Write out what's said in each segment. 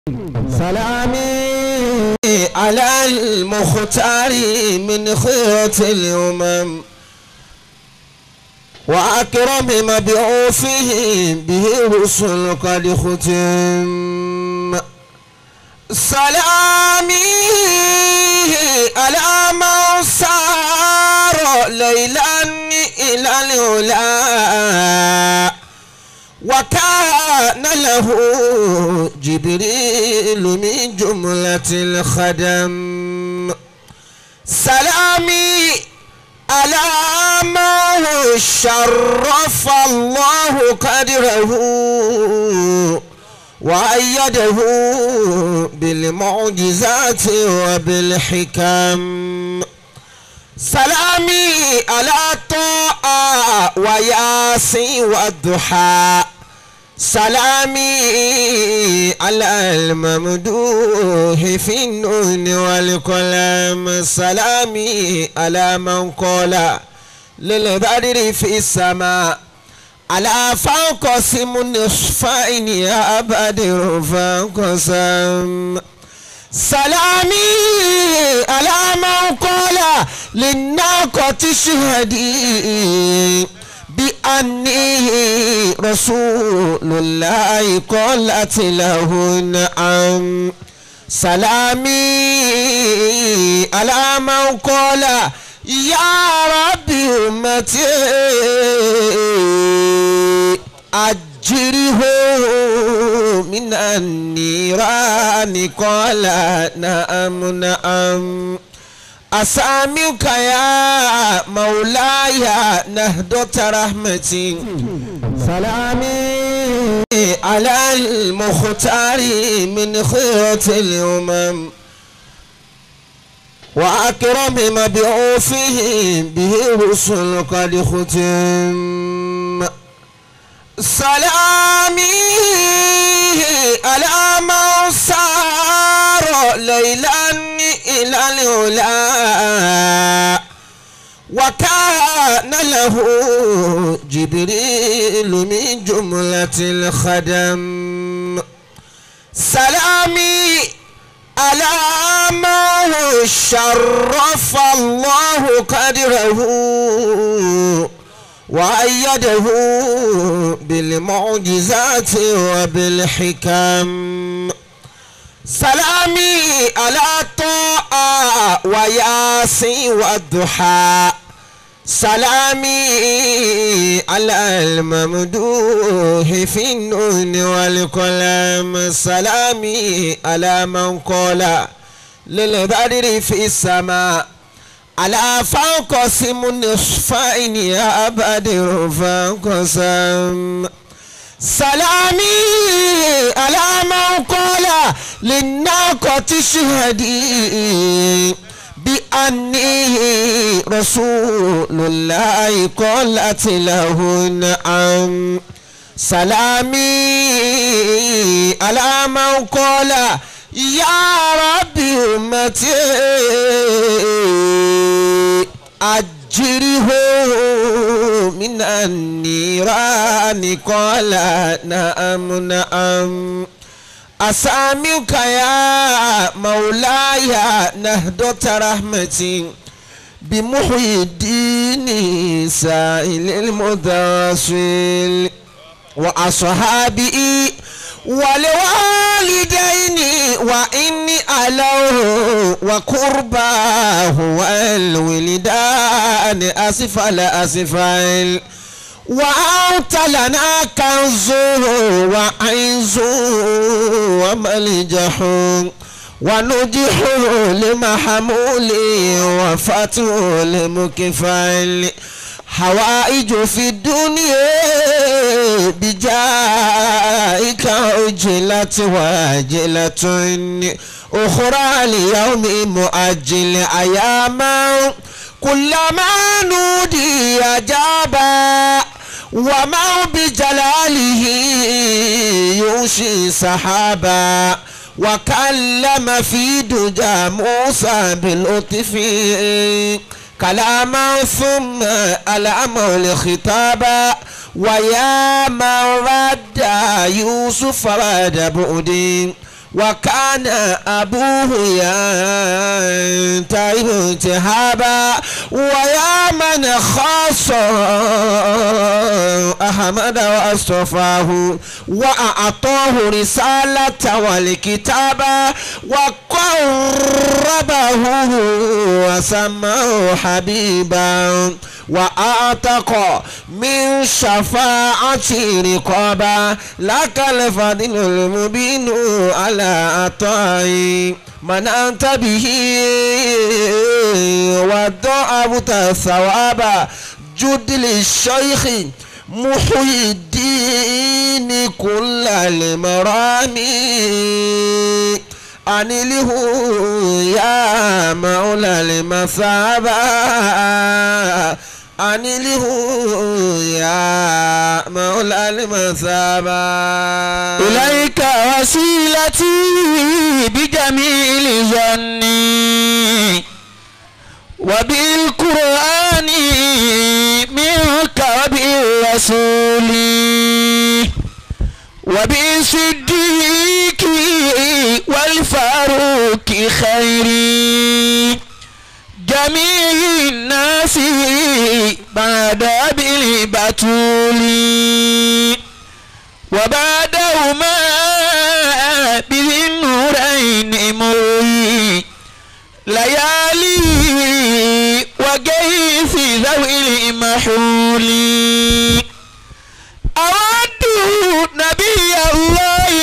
سلامي على المختار من خيرة الأمم وأكرم مبعوثه به رسل قد ختم سلامي على من سار ليلا إلى العلا وكان له جبريل من جملة الخدم سلامي على ما شرف الله قدره وأيده بالمعجزات وبالحكم سلامي على الطاعة وياسين والضحى سلامي على الممدوح في النون والقلم سلامي على من قال للبدر في السماء على فانقسم النصفين يا بدر فانقسم سلامي على من قال للناقة شهدي بأني رسول الله قالت له نعم سلامي على من قال يا ربي أمتي أجره من النيران قال نعم نعم أسامك يا مولاي نهضة رحمتي سلامي على المختار من خيرة الأمم وأكرم مبعوثه به رسل قد ختم سلامي على من سار ليلا إلى العلا وكان له جبريل من جملة الخدم سلامي على ما شرف الله قدره وأيده بالمعجزات وبالحكم سلامي على الطاعة وياسين والضحى سلامي على الممدوح في النون والقلم سلامي على من قال للبدر في السماء على فانقسم النصفين يا بدر فانقسم سلامي على من قال للناقة شهدي بأني رسول الله قالت له نعم سلامي على من قال يا ربي أمتي أجره من النيران قال نعم نعم أسامك يا مولاي نهضة رحمتي بمحيي الدين سائل المدرسل وأصحابي ولوالدين وإني ألوه وقرباه والولدان أسفل أسفل وأنت لنا كنز وعز وملجح ونجح لمحمول وفتح لمكفل حوائج في الدنيا بجائك عجلت واجلة أخرى ليوم مؤجل أياما كلما نودي أجابا وما بجلاله يوشي سحابا وكلم في دجى موسى باللطف كلاما ثم الأمر الخطابا ويا من رد يوسف رد بؤدي وكان أبوه ينتهي انتهابا ويا من خاص أحمد واصطفاه وأعطاه رسالة والكتابة وقربه وسماه حبيبا وأعتق من شفاعة رقابا لك الفضل المبين على عطائي من أنت به وضعبت الثواب جد للشيخ محيي الدين كل المرامي أنله يا مولى المثابة أنله يا مولى المثابة إليك وسيلتي بجميل ظني وبالقرآن منك وبالرسول وبالصديق والفاروق خيري جميع الناس بعد بالبتول وبعدهما بذي النورين مري ليالي وجيث ذوي المحول أود نبي الله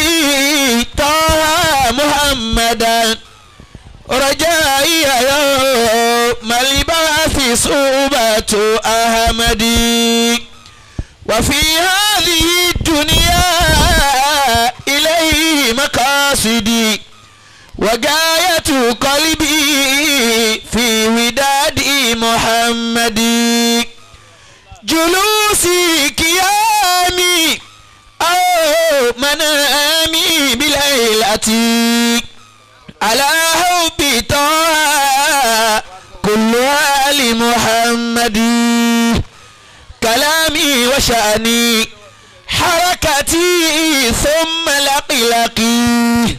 طه محمدا رجائي يوم البعث صوبة أحمدي وفي هذه الدنيا إليه مقاصدي وغاية قلبي في وداد محمد جلوسي قيامي أو منامي بليلتي على حب طه كل آل محمد كلامي وشأني حركتي ثم لقلقي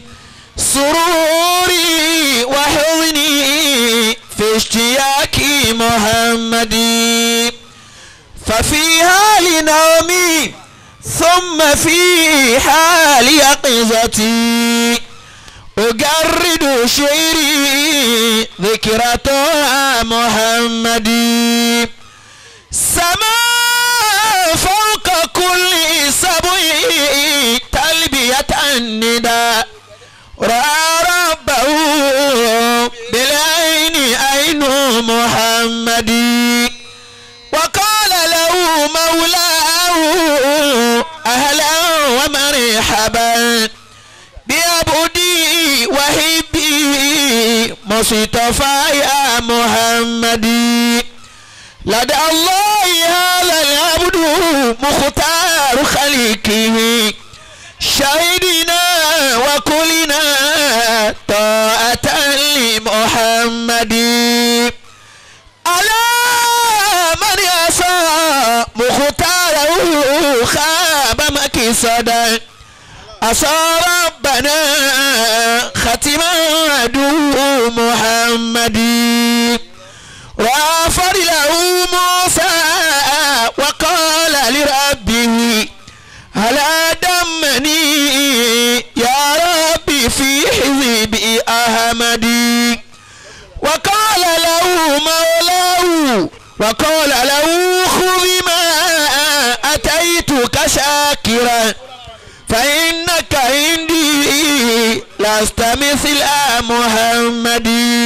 سروري وحزني في اشتياق محمد ففي حال نومي ثم في حال يقظتي أجرد شعري ذكرى محمد سما فوق كل سبع تلبية النداء رأى ربه بالعين عين محمد وقال له مولاه أهلا ومرحبا بعبدي وحبي مصطفى يا محمد لدى الله هذا العبد مختار خلقه شهدنا وكلنا طاعة لمحمد على من يسعى مختاره خاب مكسدا أصى ربنا ختما عدو محمد وغفر له موسى وقال لربه هلا دمني يا ربي في حزب أحمد وقال له مولاه وقال له خذ ما أتيتك شاكرا فإنك عندي لست مثل محمد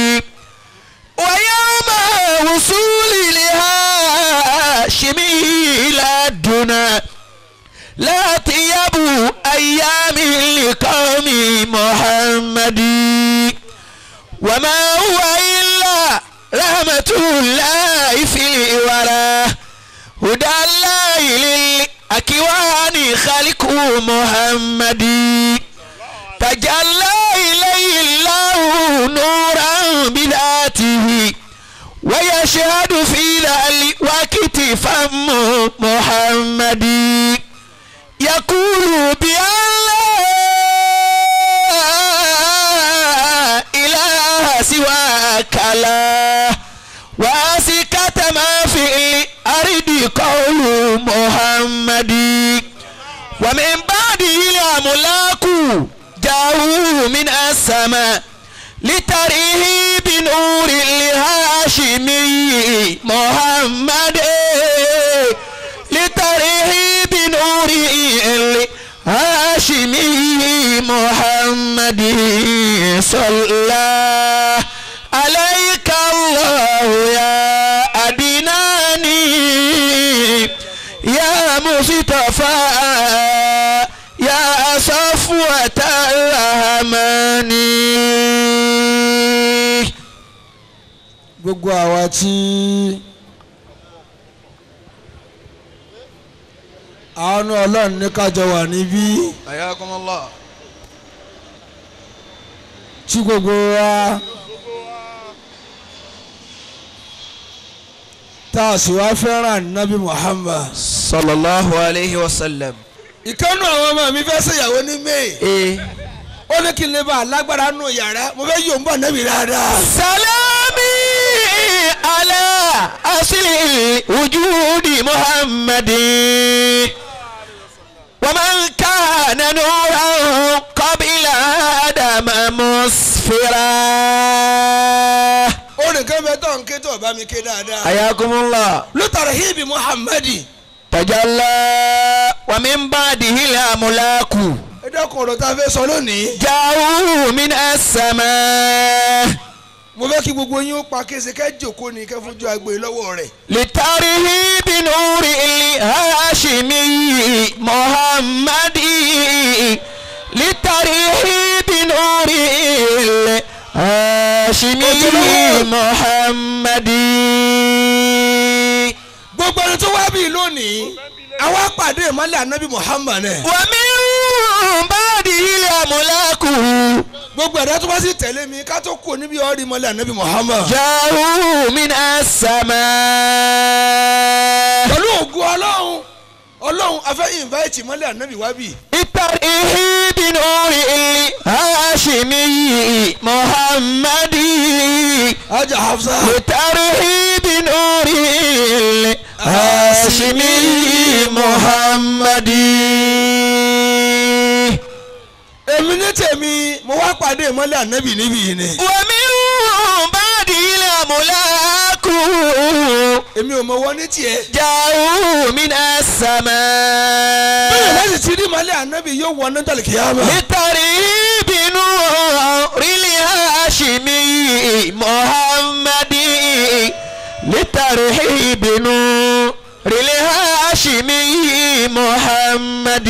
ويوم وصولي لهاشم إلى الدنا لا طيب أيام لقوم محمد وما هو إلا رحمة الله في الورى هدى الله للأكوان خلق محمد تجلى إليه الله نورا بذاته ويشهد في ذلك وقت فم محمد يقول بأن لا قول محمد ومن بعده الأملاك جاءوا من السماء لتريه بنور الهاشمي محمد لتريه بنور الهاشمي محمد صلى عليك الله يا أدناني يا مصطفى يا صفوة الرحمن gbogbo àwa tí àánú ọlọ́run ní kájọ wà níbí Ayakumullah. tí gbogbo wa tá a sì wá fẹ́ràn nábì Muhammad. Sallallahu alayhi wa sallam. ìkànnù àwọn ọmọ mi fẹ́ ṣèyàwó ní may Eh. ó ní kí n lè bá alágbára nù yàrá mo fẹ́ yóò ń bọ̀ nábì dáadáa. سلامي على أصل وجود محمد ومن كان نورا قبل آدم مسفرا ó nìkan bẹ tó ń ké tó bá mi ké dáadáa. حياكم الله luther hibi muhammadi. تجلى ومن بعده الأملاك ẹ dẹ́kun ọ̀rọ̀ tá a fẹ́ sọ lónìí. جاءوا من السماء mo fẹ́ kí gbogbo yín ó pa kése kẹ́ jòkó ni kẹ́ fojú agbe lọ́wọ́ rẹ̀. لترهيب نور الهاشمي محمد لترهيب نور الهاشمي محمد gbogbo ẹni tó wá bí lónìí àwa pàdé ìmọ̀lẹ̀ anabi muhammad ẹ̀. ومن بعده الأملاك gbogbo ẹ̀dá tó bá sì tẹ̀lé mi ká tó kú níbi ọ̀rí ìmọ̀lẹ̀ anabi muhammad. جاءوا من السماء pẹ̀lú ògùn ọlọ́run ọlọ́run afẹ́ invite ìmọ̀lẹ̀ anabi wá bì. لترهيب نور الهاشمي محمد ajá hafsa. لترهيب نور الهاشمي محمد èmi ní tèmi mo wá pàdé ìmọ̀lẹ̀ anabi níbí yìí ni. ومن بعد الأملاك èmi ò mọ wọn ní tiẹ̀. جاءوا من bẹ́ẹ̀ السماء láti ti rí ìmọ̀lẹ̀ anabi yóò wọ ní tàlìkìyàmà. لترهيب نور الهاشمي محمد لترهيب نور الهاشمي محمد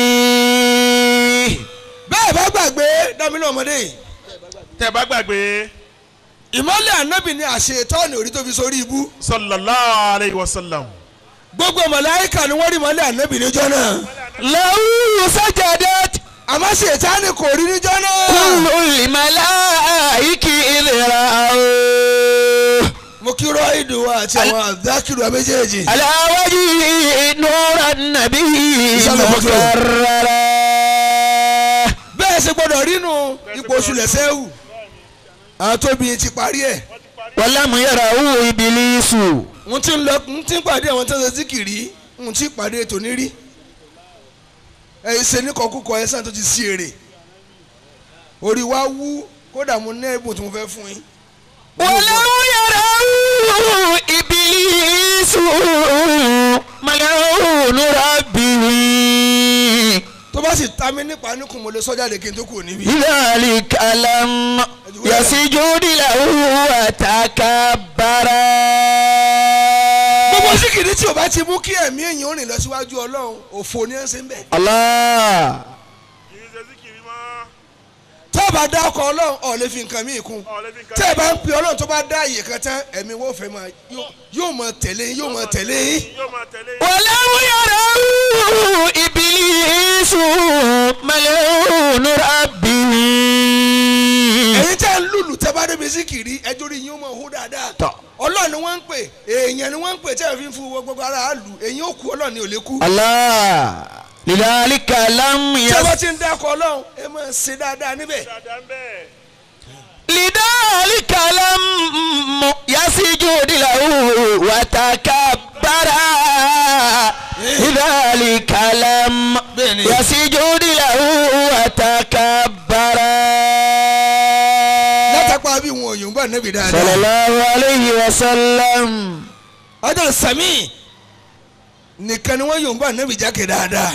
bẹ́ẹ̀ bá gbàgbé dámínà ọmọdé yìí. tẹ́ bá gbàgbé ìmọ̀lẹ̀ anabi ni àṣetọ́ni orí tó fi sórí ibú. sallallahu alayhi wa sallam gbogbo màláíkà ni wọ́n rí ìmọ̀lẹ̀ anabi níjọ́ náà. له سجدت àmọ́ ṣètánì kò rí níjọ́ náà. كل الملائكة إذ رأوه mo kí rọ́ìdù wa àti àwọn àdákìrù wa méjèèjì. على وجه نور النبي صلى الله عليه وسلم. مكررا bẹ́ẹ̀ ṣe gbọ́dọ̀ rínú ipò oṣù lẹ́sẹ̀wù. àwọn tóbi ti parí ẹ̀. ولم يره إبليس n ti ń lọ n ti ń pàdé àwọn tó ń ṣe síkìrì n ti pàdé tòní rí. ẹ̀yin ṣe ní kọkúkọ ẹ̀ sàn tó ti sí èrè. orí wa wú kódà mo ní ẹ̀bùn tí mo fẹ́ fún yín. ولم يره إبليس ملعون ربه tó bá sì ta mí nípa níkùn mo lè sọ jáde kí n tó kù níbí. لذلك لم يسجد له وتكبر gbogbo síkìrì tí o bá ti mú kí ẹ̀mí èèyàn ó rìn lọ síwájú ọlọ́run òfò ni ẹ ń ṣe ń bẹ̀. الله kì í ṣe síkìrì mọ́ tó o bá dá ọkọ̀ ọlọ́run ọ̀ lè fi nǹkan míì kún. ọ̀ lè fi nǹkan tẹ́ ẹ bá ń pe ọlọ́run tó bá dá àyè kan tán ẹ̀mí wo fẹ́ máa yóò- yóò máa tẹ̀lé yín, yóò máa tẹ̀lé yín. yóò máa tẹ̀lé ولم يره إبليس ملعون ربه ẹ̀yin tẹ́ ń lùlù tẹ́ bá débi síkìrì ẹjọ́ rí yín ó máa hó dáadáa. Tọ́. ọlọ́run ni wọ́n ń pè èèyàn ni wọ́n ń pè tẹ́ ẹ fi ń fún gbogbo ara àlù èyí ó kú ọlọ́run ni ò lè kú. الله لذلك لم tí a bá يس ti ń dákọ̀ ọlọ́run ẹ máa ṣe dáadáa níbẹ̀. dáadáa ń bẹ́ẹ̀ لذلك لم يسجد له وتكبر لذلك لم bẹ́ẹ̀ni يسجد له وتكبر látàpá bí wọn òyìnbó bá nẹ́bi صلى dáadáa الله عليه وسلم ọjọ́ sami nìkan ni wọ́n yòǹbó nẹ́bi jákè dáadáa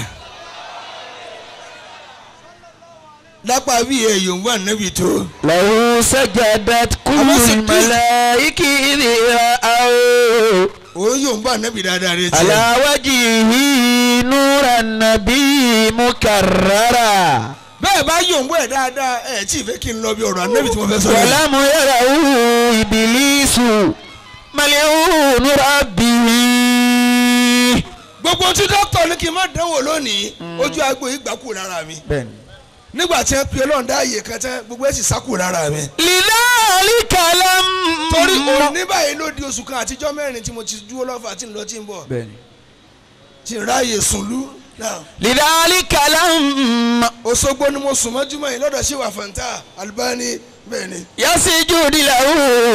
lápá bí ẹ yòǹbó nẹ́bi tó له سجدت كل أبو سكين. الملائكة إذ رأوا òun yòǹbó nẹ́bi dáadáa rẹ tiẹ̀ على وجهه نور النبي مكررا bẹ́ẹ̀ bá yòǹbó ẹ̀ dáadáa ẹ̀ tí ì fẹ́ kí n lọ bí ọ̀rọ̀ nẹ́bi tí mo fẹ́ sọ yìí. ولم يره إبليس ملعون ربه gbogbo tí dókítà ní kí n má dánwò lónìí ojú agbo yìí gbà kú lára mi nígbà tí wọ́n pe ọlọ́run dá ààyè kan tán gbogbo ẹ̀ sì sá kú lára mi. لذلك لم torí òní báyìí ló di oṣù kan àtijọ́ mẹ́rin tí mo ti dúró lọ́fà tí ń lọ tí ń bọ̀ tí ń ráàyè sùnlú náà. لذلك لم Òṣogbo ni mo sùn mọ́júmọ́ yìí lọ́dọ̀ ṣé wà fàǹtà Albani bẹ́ẹ̀ ni. يسجد له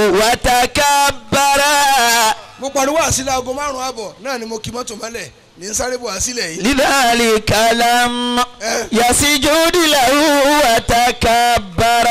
وتكبر mo pariwo àsílẹ̀ aago márùn-ún àbọ̀ náà ni mo kì mọ́tò mọ́lẹ̀ ní n sáré bọ̀ àsílẹ̀ yìí. لذلك لم ẹ يسجد له وتكبر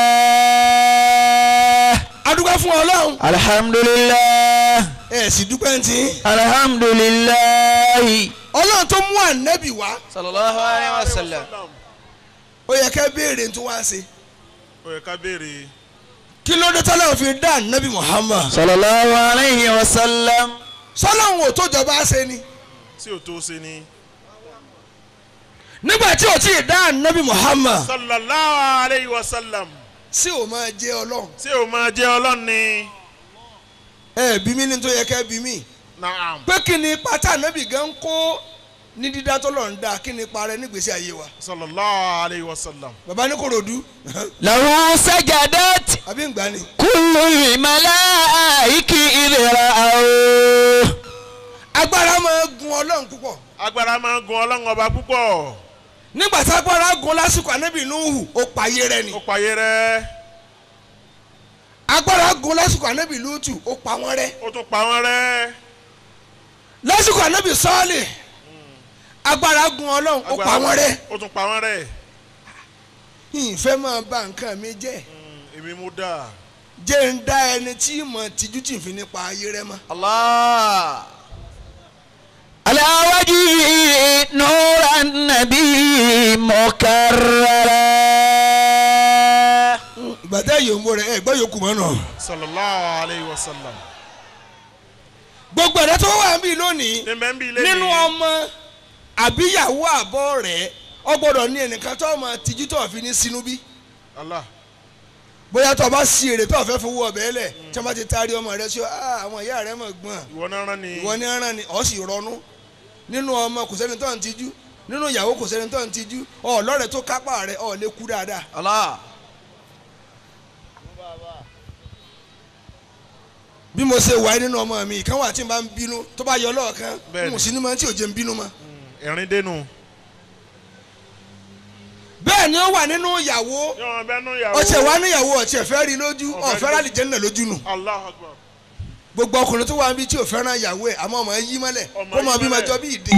adúgbò fún Ọlọ́run الحمد لله ẹ sì dúpẹ́ ntì. الحمد لله Ọlọ́run tó mú ànábì wá صلى الله عليه وسلم ó yẹ ká béèrè tó wá ṣe. ó yẹ ká béèrè kí ló dé tọ́lá fi dá ànábì Muhammad. صلى الله عليه وسلم sọ́lọ́hún ò tó jọba ṣe ni. tí ò tó ṣe ni. nígbà tí ò tí ì dá ànábì Muhammad. sallallahu alayhi wa sallam sí ò máa jẹ́ Ọlọ́run. tí o máa jẹ́ ọlọ́run ni. ẹ bí mi ní tó yẹ ká bí mi. naam pé kí ni pátá ànábì gan kó ní dídá tó lọ́n dá kí ni parẹ́ nígbèsí ayé wa. sallallahu alayhi wa sallam. bàbá ní korodu له سجدت àbí ń gbà ni. كل الملائكة إذ رأوا agbára máa gun Ọlọ́run púpọ̀. agbára máa ń gun ọlọ́run ọba púpọ̀. nígbà tí agbára gun lásìkò ànábì Nuhu ó payé rẹ ni. ó payé rẹ́ agbára gun lásìkò ànábì Lutu ó pa wọ́n rẹ́. ó tún pa wọ́n rẹ́. lásìkò ànábì Sọ́ọ̀lì agbára gun Ọlọ́run ó pa wọ́n rẹ́. ó tún pa wọ́n rẹ́. ìfẹ́ máa bà nǹkan mi jẹ́ Mm, èmi mú dà. jẹ́ ń dá ẹni tí mọ̀ tìjú tì fi nípa ayé rẹ mọ́. الله على وجه نور النبي مكررا ìgbà tẹ́ yòókù rẹ̀ ẹ̀ gbọ́ yòókù mọ́ náà. sallallahu alayhi wa sallam. gbogbo ẹ̀rẹ́ tó wà níbí lónìí ní bẹ́ẹ̀ ń bí ilé nínú ọmọ àbíyàwó àbọ̀ rẹ̀ ọ gbọ́dọ̀ ní ẹnìkan tó ọmọ tìjú tó fi ní sínú bí. Allah bóyá tó o bá sí èrè tó o fẹ́ fowó ọbẹ̀ lẹ̀ tí wọ́n bá ti taari ọmọ rẹ sí ọ "Ah, àwọn ìyá rẹ mọ̀ gbọ́n ìwọ náà rán ni. ìwọ ní ọ̀ràn ni ọ̀ sì rọnú nínú ọmọ kò sẹ́ni tó ń tijú nínú ìyàwó kò sẹ́ni tó ń tijú ọ̀ lọ́rẹ̀ tó kápá rẹ̀ ọ̀ lè kú dáadáa. الله bí mo ṣe wà nínú ọmọ mi ìkan wà tí n bá ń bínú tó bá yọ lọ́ọ̀kan Bẹ́ẹ̀ni. n ò sí ní mọ tí ò jẹ́ ń bínú mọ́. ẹ̀rín dénú. bẹ́ẹ̀ ni ó wà nínú ìyàwó yọ̀wọ̀n bẹ́ẹ̀ nú ìyàwó. ọ̀sẹ̀ wà ní ìyàwó ọ̀tí ẹ̀fẹ́ rí lójú Ọ̀fẹ́ ọ̀fẹ́ rí rálì jẹ́ nínà lójú nù. Allahu akbar. gbogbo ọkùnrin tó wà níbi tí ò fẹ́ràn ìyàwó ẹ̀ àmọ́ ọmọ yí mọ́lẹ̀ Ọmọ kó máa yí bí máa mọ́lẹ̀. jọ bí ìdè.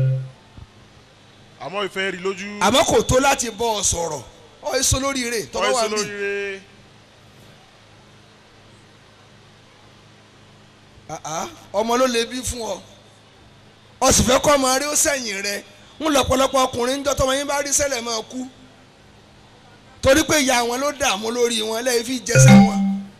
àmọ́ ìfẹ́ rí lójú. àmọ́ kò tó láti bọ́ ọ sọ̀rọ̀ ọ èso lórí rẹ̀ tọ́wọ́ wà ọ̀ẹ́sọ níbí. lóríire. àá ọmọ ló lè bí fún ọ ọ sì fẹ́ kọ́ ọmọ rẹ ó sẹ̀yìn rẹ ń lọ́pọ̀lọpọ̀ ọkùnrin ń jọ́tọ́ wọn yín bá rí sẹ́lẹ̀ máa kú torí pé ìyá wọn ló dààmú lórí wọn lẹ́yìn fi jẹsẹ̀ wọn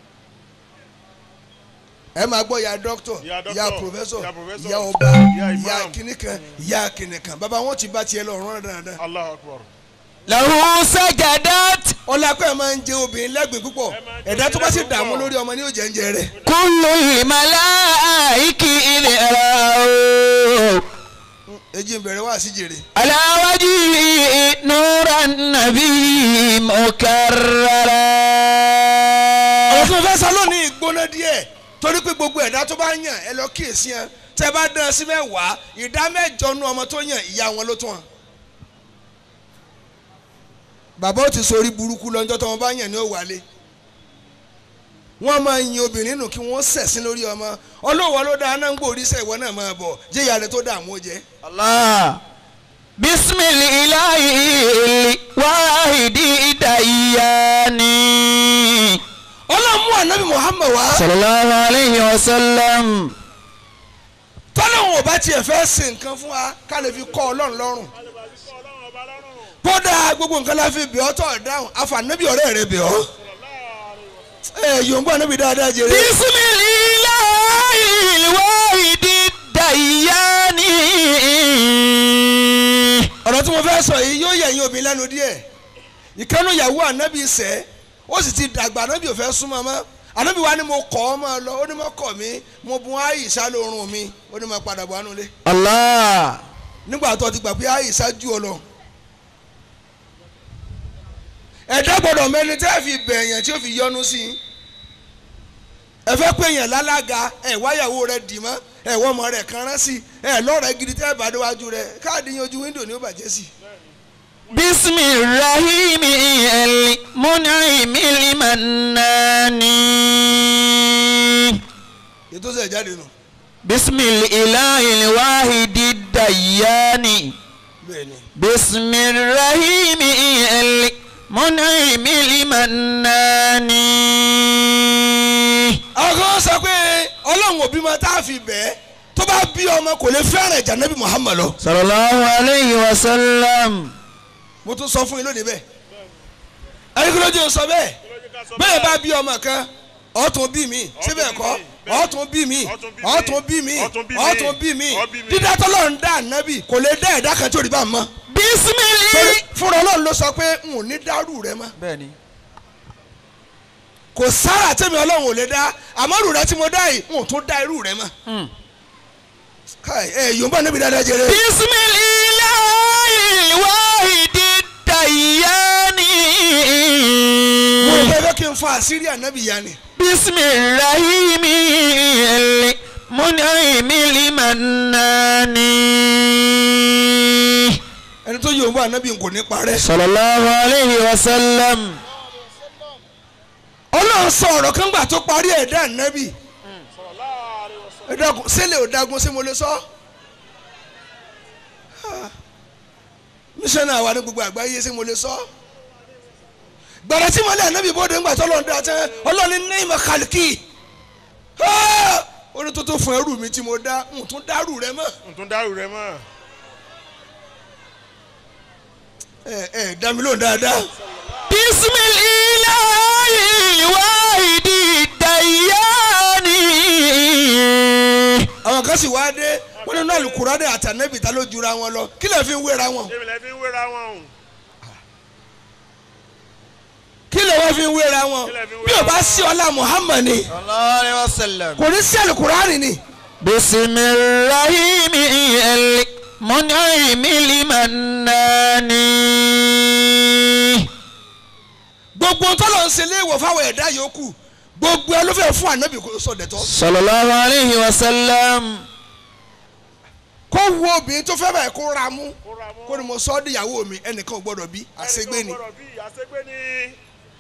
ẹ máa gbọ́ ìyá dókítọ̀ Ìyá dókítọ̀, ìyá pòfẹ́sọ̀ ìyá pòfẹ́sọ̀, ìyá ọba ìyá ìyá imam. kìnìkan ìyá kìnìkan bàbá wọn ti bá tiẹ̀ lọ rán dandan Allahu akbar. له سجدت ọlápẹ́ máa ń jẹ obìnrin lẹ́gbẹ̀ẹ́ púpọ̀ Ẹ máa ń jẹ ẹ̀dá tó bá sì obìnrin dààmú púpọ̀. lórí ọmọ ní òjẹ́ ń jẹ rẹ̀ كل الملائكة إذ رأوا èjì ń bẹ̀rẹ̀ wá sí jèrè على وجه نور النبي مكررا ọ̀rọ̀ tí mo fẹ́ sọ lónìí gbóná díẹ̀ torí pé gbogbo ẹ̀dá tó bá yàn ẹ lọ kíyèsí yẹn tẹ́ bá dán sí mẹ́wàá ìdá mẹ́jọ nu ọmọ tó yàn ìyá wọn ló tún wọn. bàbá ó ti sori burúkú lọ́jọ́ tó wọn bá yàn ní òwálé wọ́n máa yin obìnrin nù kí wọ́n sẹ̀sìn lórí ọmọ ọlọ́wọ́ ló dáa náà ń gbòòrí sẹ́ ìwọ náà máa bọ̀ jẹ́yà rẹ tó dààmú jẹ́. Allah bisimilahi wahidi dayani. ọlọ́mú ànábì Muhammad wá sallallahu alayhi wa sallam. tọ́lọ́hún ò bá tiẹ̀ fẹ́ ṣe nǹkan fún wa ká lè fi kọ́ ọlọ́run lọ́rùn kódà gbogbo nǹkan la fi bẹ̀ ọ́ tọ̀ dáhùn àfànàbí ọ̀rẹ́ rẹ bẹ̀ ọ́ ẹ yòǹbó ànábì dáadáa jèrè bisimilahi wahidi dayani. ọ̀rọ̀ tí mo fẹ́ sọ yìí yóò yẹ̀yìn obìnrin lẹ́nu díẹ̀ ìkànnì ìyàwó ànábì sẹ́ ó sì ti dàgbà ànábì ò fẹ́ súnmọ́ mọ́ ànábì wa ni mo kọ́ ọ máa lọ ó ní mo kọ̀ mí mo bun àyíṣà lórun mi ó ní mo padà bọ̀ ánú lé Allah nígbà tó ti gbà pé àyíṣà jù ọ lọ. ẹ̀dá gbọ́dọ̀ mẹ́ni tẹ́ fi bẹ̀yàn tí ó fi yọnu sí i ẹ fẹ́ pé èèyàn lálága ẹ wáyàwó rẹ dì mọ́ ẹ wọ́n ọmọ rẹ kan rán sí ẹ lọ́rẹ̀ẹ́ gidi tẹ́ bá déwájú rẹ káàdì yín ojú wíńdò ni ó bàjẹ́ sí. bismillahimi el mun'imi limanani. ètò sẹ̀ jáde nù. bisimilahi wahidi dayani. bẹ́ẹ̀ni bismillahimi el mun'imi limanani. àwọn kan sọ pé ọlọ́run òbí máa tá a fi bẹ́ẹ̀ tó bá bí ọmọ kò lè fẹ́ràn ìjà nẹ́bí Muhammad lọ. sallallahu alayhi wa sallam. mo tún sọ fún yín lónìí bẹ́ẹ̀ ẹni kí ló dé o sọ bẹ́ẹ̀ bẹ́ẹ̀ bá bí ọmọ kan ọ̀tún bí mi síbẹ̀ kọ́ ọ̀tún bí mi ọ̀tún bí mi ọ̀tún bí mi dídá tọ́lọ́ ń dá nábì kò lè dá ẹ̀dá kan tó rí bá mọ́ torí bisimilahi. fúnra ọlọ́run ló sọ pé n ò ní dárú rẹ mọ́ bẹ́ẹ̀ni. kò sára tẹ́mi ọlọ́run ò lè dá àmọ́ rù rẹ tí mo dá yìí n ò tún dá irú rẹ mọ́ káì ẹ yorùbá níbi dáadáa jẹrẹ. bisimilahi wahidi dayani. mo rò pé ẹ fẹ́ kí n fa àṣírí ànábì ya ni. bismillahimi el mun'imi limanani. ẹni tó yorùbá ànábì kò ní parẹ́. sallallahu alayhi wa sallam. ọlọ́run sọ ọ̀rọ̀ kan gbà tó parí ẹ̀dá ànábì ẹ dákun sílẹ̀ ò dagun sí mo lè sọ. mísọ́nà wa ní gbogbo àgbáyé sí mo lè sọ. gbàrà tí mo lé ànábì bóde ńgbà tó lọ́n dá tẹ́ ọlọ́run ní ìmọ̀ kàlùkì. ó ní tó tó fún ẹrù mi tí mo dá n tún dárú rẹ mọ́. n tún dárú rẹ mọ́. ẹ ẹ dá mi lóhùn dáadáa. bisimilahi wahidi dayani. àwọn kan sì wá dé wọn nínú àlùkùránì àtànẹ́bì ta ló jura wọn lọ kí lè fi ń wéra wọn. èmi lè fi ń wéra wọn o. kí lè wọ́n fi ń wéra wọn Kí lè fi ń bí o wéra bá wọn? sí ọlá Muhammad ni sallallahu alayhi wa sallam. kò ní sí àlùkùránì ni. bismillahimi el mun'imi limanani. gbogbo tọ́lọ̀ ń ṣe léèwọ̀ fáwọn ẹ̀dá yòókù gbogbo ẹ ló fẹ́ fún ànábì kó sọ̀dẹ̀tọ́. sallallahu alayhi wa sallam. kó wo obìnrin tó fẹ́ báyìí kó ra mú kó ni mo sọ ọ́ díyàwó mi ẹnìkan ò gbọ́dọ̀ bí àṣegbé ni. ẹnìkan gbọ́dọ̀ bí àṣegbé ni.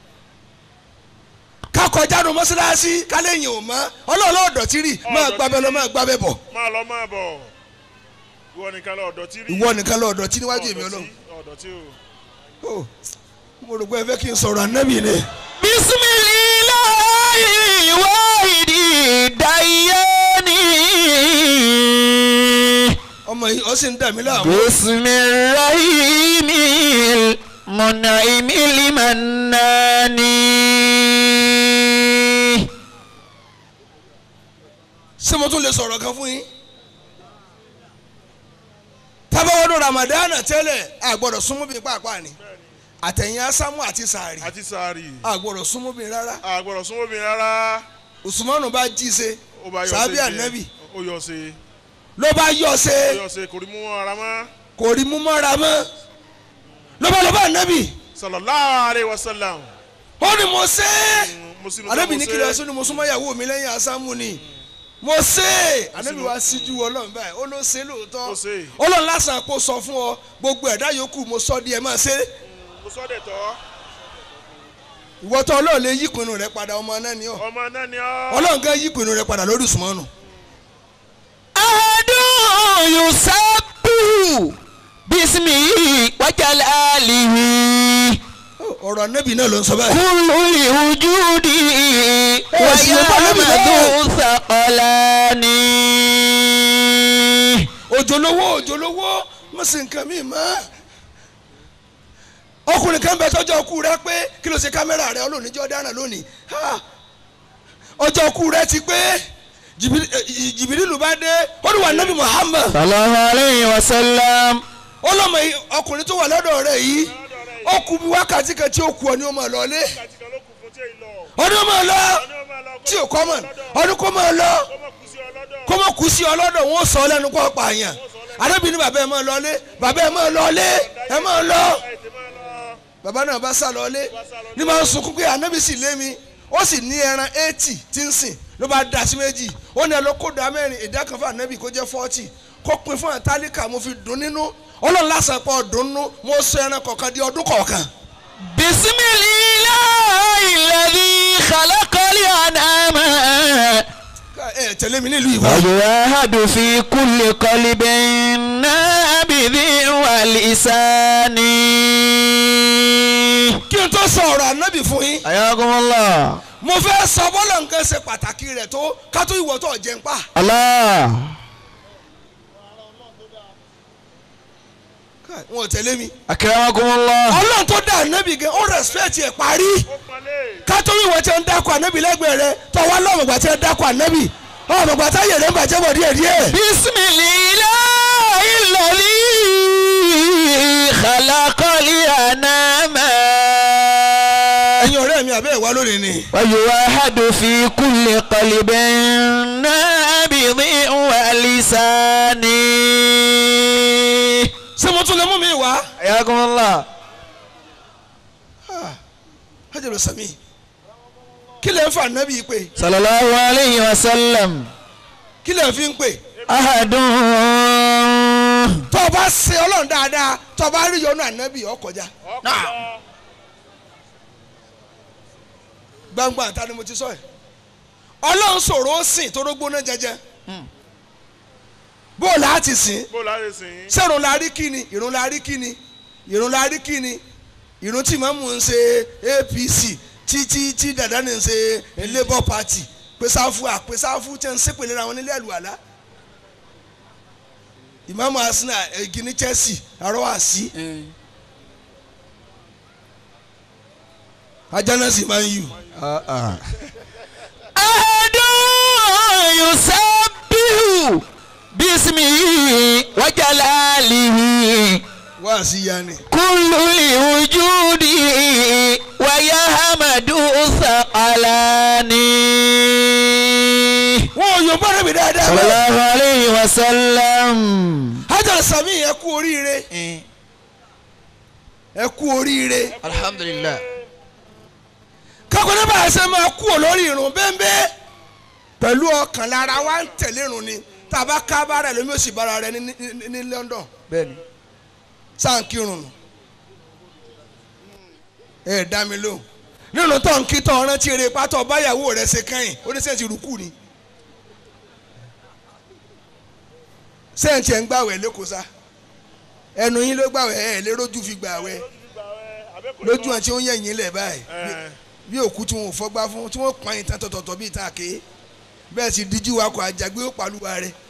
ká kọjá nu mọ́ṣáláṣí kálẹ̀yìn ò mọ́ ọlọ́ọ̀lọ́ ọ̀dọ̀tí rì máa gbábẹ́ lọ máa gbábẹ́ bọ̀ máa lọ máa bọ̀. ìwọ nìkan lọ ọ̀dọ̀ tí rí. ìwọ nìkan lọ ọ̀dọ̀tí níwájú èmi ọlọ́run. ọ̀dọ̀ tí o. Ó, mo rò pé ẹ fẹ́ kí n sọ̀rọ̀ ànábì ni. bisimilahi wahidi dayani. ọmọ yìí ọ sì ń dà mí láàmú. bismillahimi mun'imi limanani. ṣé mo tún lè sọ̀rọ̀ kan fún yín. tábàwọ́dún Ramadan tẹ́lẹ̀ a gbọ́dọ̀ súnmọ́ bí pàápàá ni àtẹ̀yìn asámú àti sàárì àti sàárì. a gbọ́dọ̀ súnmọ́ bí rárá a gbọ́dọ̀ súnmọ́ mi rárá. Usmanu bá jí ṣe ó bá yọ sàbí ṣe ànábì ó yọ ṣe ló bá yọ ó ṣe yọ ṣe kò rí mú ara mọ́. kò rí mú mọ́ra mọ́ ló bá lọ bá ànábì sallallahu alaihi wasallam. ó ní mo ṣe é mo sínú ànábì ní mo kí ṣe. lọ sí ni mo súnmọ́ ìyàwó mi lẹ́yìn asámú ni mo ṣe é ànábì wá síjú ọlọ́run báyìí ó ló ṣe é Ó lóòótọ́ ṣe é. ọlọ́run lásán kó sọ fún ọ gbogbo ẹ̀dá yòókù mo sọ di ẹ máa ṣe é mo sọ dẹ̀ tọ́. ìwọ tó ọlọ́run lè yí ìpinnu rẹ padà ọmọ náà ni ọ ọmọ náà ni ọ́. ọlọ́run kan yí ìpinnu rẹ padà lórí ìsúnmọ́nù. أحد يسبح باسمه وجلاله ọ̀rọ̀ anábì náà ló ń sọ báyìí. كل الوجود sì ló bá lóbi ويحمد ثقلان òjòlówó òjòlówó mo sì nǹkan mi mọ́. ọkùnrin kan bẹ tọjọ́ ọkù rẹ pé kí ló ṣe kámẹ́rà rẹ ọlọ́run níjọ́ dáná lónìí. Ha! ọjọ́ ọkù rẹ ti pé Jìbìrì- eh, jìbìrìlù bá dé ó ní wà nábì Muhammad صلى الله عليه وسلم ọlọ́mọ yìí ọkùnrin tó wà lọ́dọ̀ rẹ yìí ó kù bí wákàtí kan tí ó kù ọ ní ọmọ lọlé Wákàtí kan ló kù fún tí èyí lọ. ọdún ọmọ lọ Ọní ó máa lọ kó tí ò kọ́ mọ̀ lọ́dọ̀. ọdún kó mọ̀ lọ Kó mọ̀ kú sí ọ lọ́dọ̀. kó mọ̀ kú sí ọlọ́dọ̀ wọn ó sọ lẹ́nu kó pààyàn arábìnrin bàbá ẹ̀ máa lọlé bàbá ẹ̀ máa lọlé ẹ̀ máa lọ Ẹ ti máa lọ. bàbá náà bá sá lọlé ní máa ń sunkún pé ànábì sì lé mi ó sì ní ẹran eighty tí ń sìn ló bá dá sí méjì ó ní ẹlọ́kọ̀dá mẹ́rin ìdá kan fún ànábì kó jẹ́ forty kó pin fún àtàlíkà mo fi dùn nínú ọlọ́run lásán pọ̀ dùn nínú mo sọ ẹran kọ̀ọ̀kan di ọdún kọ̀ọ̀kan. بسم الله الذي خلق الأنعام ẹ tẹ̀lé mi nílùú ìwà. ويوحد في كل قلب نابذ ولسان kí n tó sọ ọ̀rọ̀ ànábì fún yín حياكم الله mo fẹ́ sọ bọ́lá nǹkan ṣe pàtàkì rẹ̀ tó ká tó ìwọ tó jẹun pa. الله wọn ò tẹ̀lé mi. أكرمكم الله ọlọ́run tó dá ànábì gan ó rẹ̀spẹ̀tì ẹ̀ parí. Ó pọnlé. ká tó ìwọ tí ń dákọ̀ ànábì lẹ́gbẹ̀ẹ́ rẹ tó wá lọ́mọ̀gbà tí ń dákọ̀ ànábì ọmọgbà táyé rẹ̀ ń bàjẹ́ bọ̀ díẹ̀ díẹ̀. بسم الله الذي خلق الأنام ẹ̀yin ọ̀rẹ́ mi àbẹ́ ìwà lónìí ni. ويوحد في كل قلب نابض ولسان ṣé mo tún lè mú mi wá. حياكم الله hajjalo sami kí lè ń fa ànábì pé صلى الله عليه وسلم kí lè fi ń pè. أحد tó o bá ṣe ọlọ́run dáadáa tó o bá rí yọnu ànábì ó kọjá. Ọkọ̀ gbangba àta ni mo ti sọ ẹ ọlọ́run sọ̀rọ̀ ó sìn tó rógbóná jẹjẹ bó o láti sìn bó láyé sìn. sẹ́run la rí kíni ìrun la rí kíni ìrun la rí kíni ìrun tí màmú ń ṣe APC tí tí tí dàda ní ń ṣe Labour Party pèsàfù àpèsàfù tẹ̀ ń sèpèlè ra wọn nílé àlùwàlá ìmáàmù Arsenal egi ní Chelsea àrọ́wà sí ajánásì máa ń yù. أحد يسبح باسمه وجلاله wá sí yanni. كل الوجود ويحمد ثقلان wọn ò yọ̀bọ̀ rẹ̀ mi dáadáa. صلى الله عليه وسلم Hajar Sami ẹ kú oríire ẹ kú oríire الحمد لله kákọ́nẹ́ bá a ṣe máa kú olórí irun bẹ́ẹ̀ pẹ̀lú ọkàn lára wa ń tẹ̀lé irun ni tá a bá ká bára ẹ lómi ó sì bára rẹ ní ní ní London بني sáǹkì irun nù ẹ dá mi lóhùn nínú tó ń kí tó ń rántí eré pátá báyàwó rẹ ṣe kẹ́yìn oníṣẹ́ ti rúkú ni sẹ́ǹtì ẹ̀ ń gbàwẹ̀ lẹ́kọ̀ọ́ sá ẹnu yín ló gbàwẹ̀ ẹ̀ léròjú fi gbàwẹ̀ lójú àti ó ń yẹ̀yìn lẹ̀ báyìí bí òkú tí wọn ò fọgbá fún tí wọn pọn ìtàn tọ̀tọ̀tọ̀ bíi ìtàn àké bẹ́ẹ̀ sì díjú wa kọ àjàgbé ó pàlùwà rẹ̀.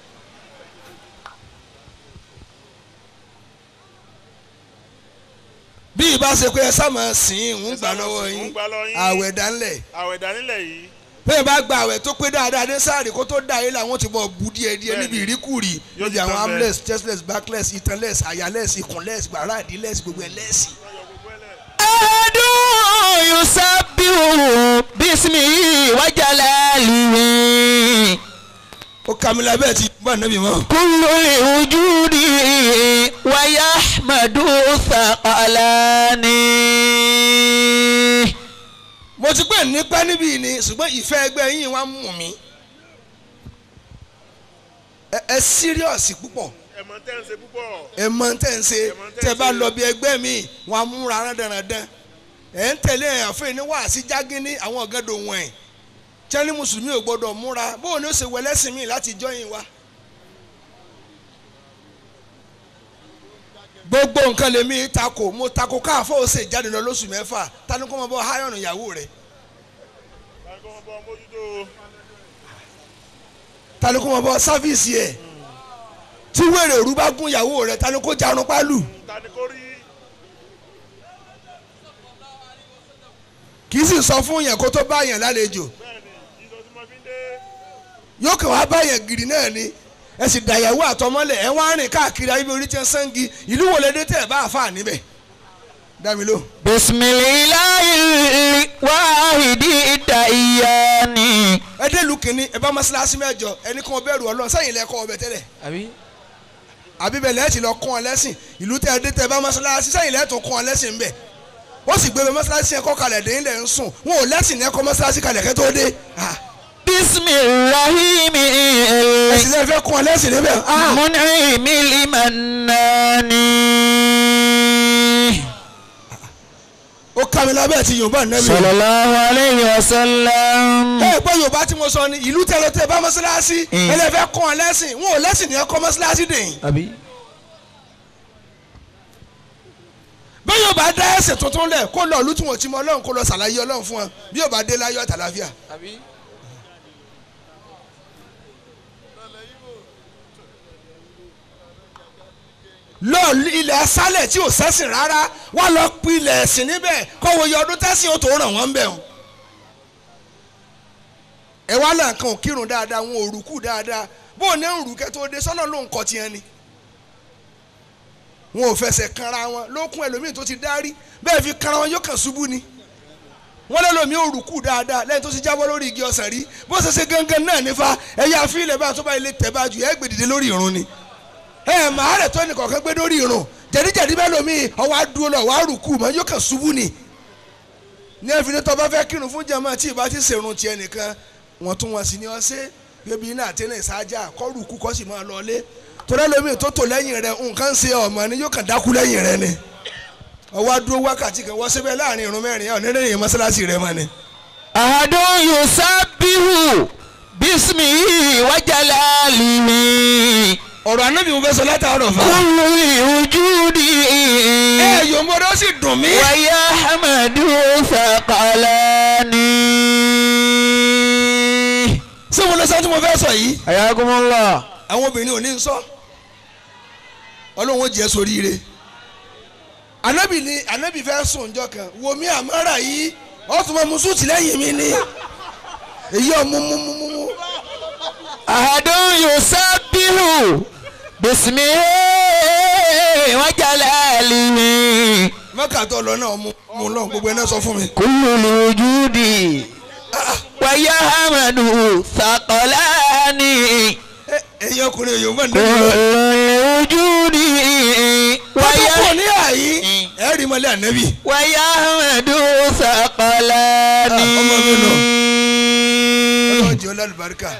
bí ìbá ṣe pé ẹ sáàmà sìn ń gbà lọ́wọ́ ń yín gbà lọ yín. àwẹ̀ dánlẹ̀ àwẹ̀ dánilẹ̀ yìí. bẹ́ẹ̀ bá gba àwẹ̀ tó pé dáadáa ní sáàrì kó tó dá yín làwọn ti bọ̀ bu díẹ̀ díẹ̀ Bẹ́ẹ̀ni. níbi ìríkùrì Yóò níbi ti àwọn tán bẹ́ẹ̀. armless chestless backless itanless ayaless ikunless gbàràdínless gbogbo ẹlẹ́sì. أحد يسبح باسمه وجلاله ó kàmílà bẹ́ẹ̀ ti bá nàbì mọ́. كل الوجود ويحمد ثقلان mo ti pè nípa níbí ni ṣùgbọ́n ìfẹ́ ẹgbẹ́ yín wá mú mi. ẹ ẹ síríọ̀sì púpọ̀ ẹ̀mọ́ tẹ́ ń ṣe púpọ̀. ẹ mọ tẹ́ ń ṣe Ẹ mọ tẹ́ ń tẹ́ bá ṣe. lọ bí ẹgbẹ́ mi wọn á múra rándanrandan ẹ̀ ń tẹ̀lé àfẹ́ ní wàásí jágínní àwọn ọ̀gádò wọn ẹ̀ tẹ́lẹ̀ mùsùlùmí ò gbọ́dọ̀ múra bóun ni ó ṣe wẹlẹ́sìn mi láti jọyìn wa. gbogbo nǹkan lèmi tako mo tako káàfọ́ ó ṣe jáde lọ lóṣù mẹ́fà tani kó mọ bọ́ háyọ̀nù ìyàwó rẹ̀ Báyìí kọ́ wọn bọ́ mójútó. tani kó mọ bọ́ sáfíìsì ẹ̀ tí wèrè òru bá gún ìyàwó rẹ̀ tani kó jarun pálù Ta ni kò rí? kì í sì sọ fún yẹn kó tó bá yẹn lálejò Bẹ́ẹ̀ni, ìjọ tí mo fi ń dé. yóò kàn wá bá yẹn gidi náà ni ẹ sì dàyàwó àtọmọlẹ ẹ wá rìn káàkiri ayé bí orí tí ń sangi ìlú wo lè dé tẹ̀ bá àfa níbẹ̀ dámi ló. bisimilayi wahidi dayani. ẹ dé lu kìnní ẹ bá mọ́sálásí mẹ́jọ ẹni kan bẹ̀rù ọlọ́run sẹ́yìn lẹ́kọ́ ọbẹ̀ tẹ́lẹ̀ àbí. àbí bẹ́ẹ̀ lẹ́ẹ̀tì lọ kọ́ ọ lẹ́sìn ìlú tẹ́ ẹ dé tẹ́ ẹ bá mọ́sálásí sẹ́yìn lẹ́ẹ̀tù kọ́ ọ lẹ́sìn bẹ́ẹ̀ ó sì gbé bẹ mọ́sálásí yẹn kọ́ kalẹ̀ dé ilẹ̀ ń sùn wọn ò lẹ́sìn ní ẹ̀kọ́ mọ́sálásí kalẹ̀ kẹ́ tó dé Ah, bisimilahi ẹ̀sìn lẹ́ẹ̀ fẹ́ kọ́ ọ lẹ́sìn níbẹ̀ Ah, munimi limanani. ó ká mi lábẹ́ ti yorùbá nẹ́bí. sallallahu alayhi wa sallam. ẹ gbọ́ yorùbá tí mo sọ ni ìlú tẹ́ lọ tẹ́ bá mọ́sálásí Mm. ẹlẹ́fẹ́ kọ́ ọ lẹ́sìn wọn ò lẹ́sìn ní ẹ̀kọ́ mọ́sálásí dèyìn. àbí. bí yóò bá dá ẹsẹ̀ tuntun lẹ̀ kó lọ ìlú tí wọ́n ti mọ ọlọ́run kó lọ ṣàlàyé ọlọ́run fún wọn bí yóò bá dé láyọ̀ àtàlàfíà. àbí. lọ ilẹ̀ asálẹ̀ tí ò sẹ́sìn rárá wá lọ pilẹ̀ ẹ̀sìn níbẹ̀ kọ́ wo iye ọdún tẹ́sìn ó tó ràn wọ́n bẹ̀ wọn. ẹ wá là nǹkan ò kírun dáadáa wọn ò rúkú dáadáa bó o ní ń rú kẹ́ tó dé sọ́nà ló ń kọ́ tiẹ̀ ni. wọn ò fẹsẹ̀ kanra wọn lókun ẹlòmíì tó ti dárí bẹ́ẹ̀ fi kanra wọn yóò kàn ṣubú ni. wọ́n lé lómi ò rúkú dáadáa lẹ́yìn tó ti jábọ́ lórí igi ọsàn rí bó ṣe ṣe gangan náà nífa ẹ̀yà àfihàn bá tó bá ilé tẹ̀ bá ju ẹ̀ gbèdìde lórí ìrun ni ẹ màá rẹ̀ tó nìkan kan gbé lórí irun jẹ̀díjẹ̀dí bẹ́ẹ̀ lomi ọwọ́ adúró lọ wàá rùkú mọ́ yóò kàn ṣubú ni. ní ẹ̀fìn ní tọ́ba fẹ́ kírun fún jẹ́mọ́ tí ìbá ti ṣèrun tiẹ̀ nìkan wọ́n tún wọn sí ni wọ́n ṣe bébí iná àtẹnà ìsájà kọ́ rùkú kọ́ sì máa lọlé torí lomi tó tò lẹ́yìn rẹ̀ nǹkan ṣe ọmọ ni yóò kàn dákú lẹ́yìn rẹ̀ ni. ọwọ́ adúró wákàtí kan wọ́n síbẹ̀ láàrin irun mẹ́rin ọ̀ nílẹ̀ yẹn mọ́sálásí rẹ̀ mọ́ ni. ahadun yusabihu bisimihi wajalalihi. ọ̀rọ̀ anábì mo fẹ́ sọ látàárọ̀ fa. kullu wujudi. ẹ yòmbó sì dùn mí. wàyà hamadu sakalani. ṣé mo lọ sọ tí mo fẹ́ sọ yìí. ayakumullah. àwọn obìnrin ò ní sọ ọlọ́run ó jẹ́ soríire anabi ni anabi fẹ́ sùn njọ́ kan wo mi àmọ́ra yìí ó tún mọ musuuti lẹ́yìn mi ni èyí ọ̀ mú mú mú mú mú ahadun yusabihu bisimihi wajalalihi. mọ́kàtọ́ lọ náà mú mú lọ gbogbo ẹ̀ náà sọ fún mi. kullu wujudi. wàyà hamadu sakalani. Ẹ- ẹ̀yin ọkùnrin èyí ò mọ̀ kullu nínú wujudi. wáyà wàyà kò ní àyí ẹ̀ rí mọ́lẹ̀ anabi wàyà hamadu sakalani. Ah, ọmọ mi lọ. ọlọ́run jẹ́ ọlọ́lùbáríkà.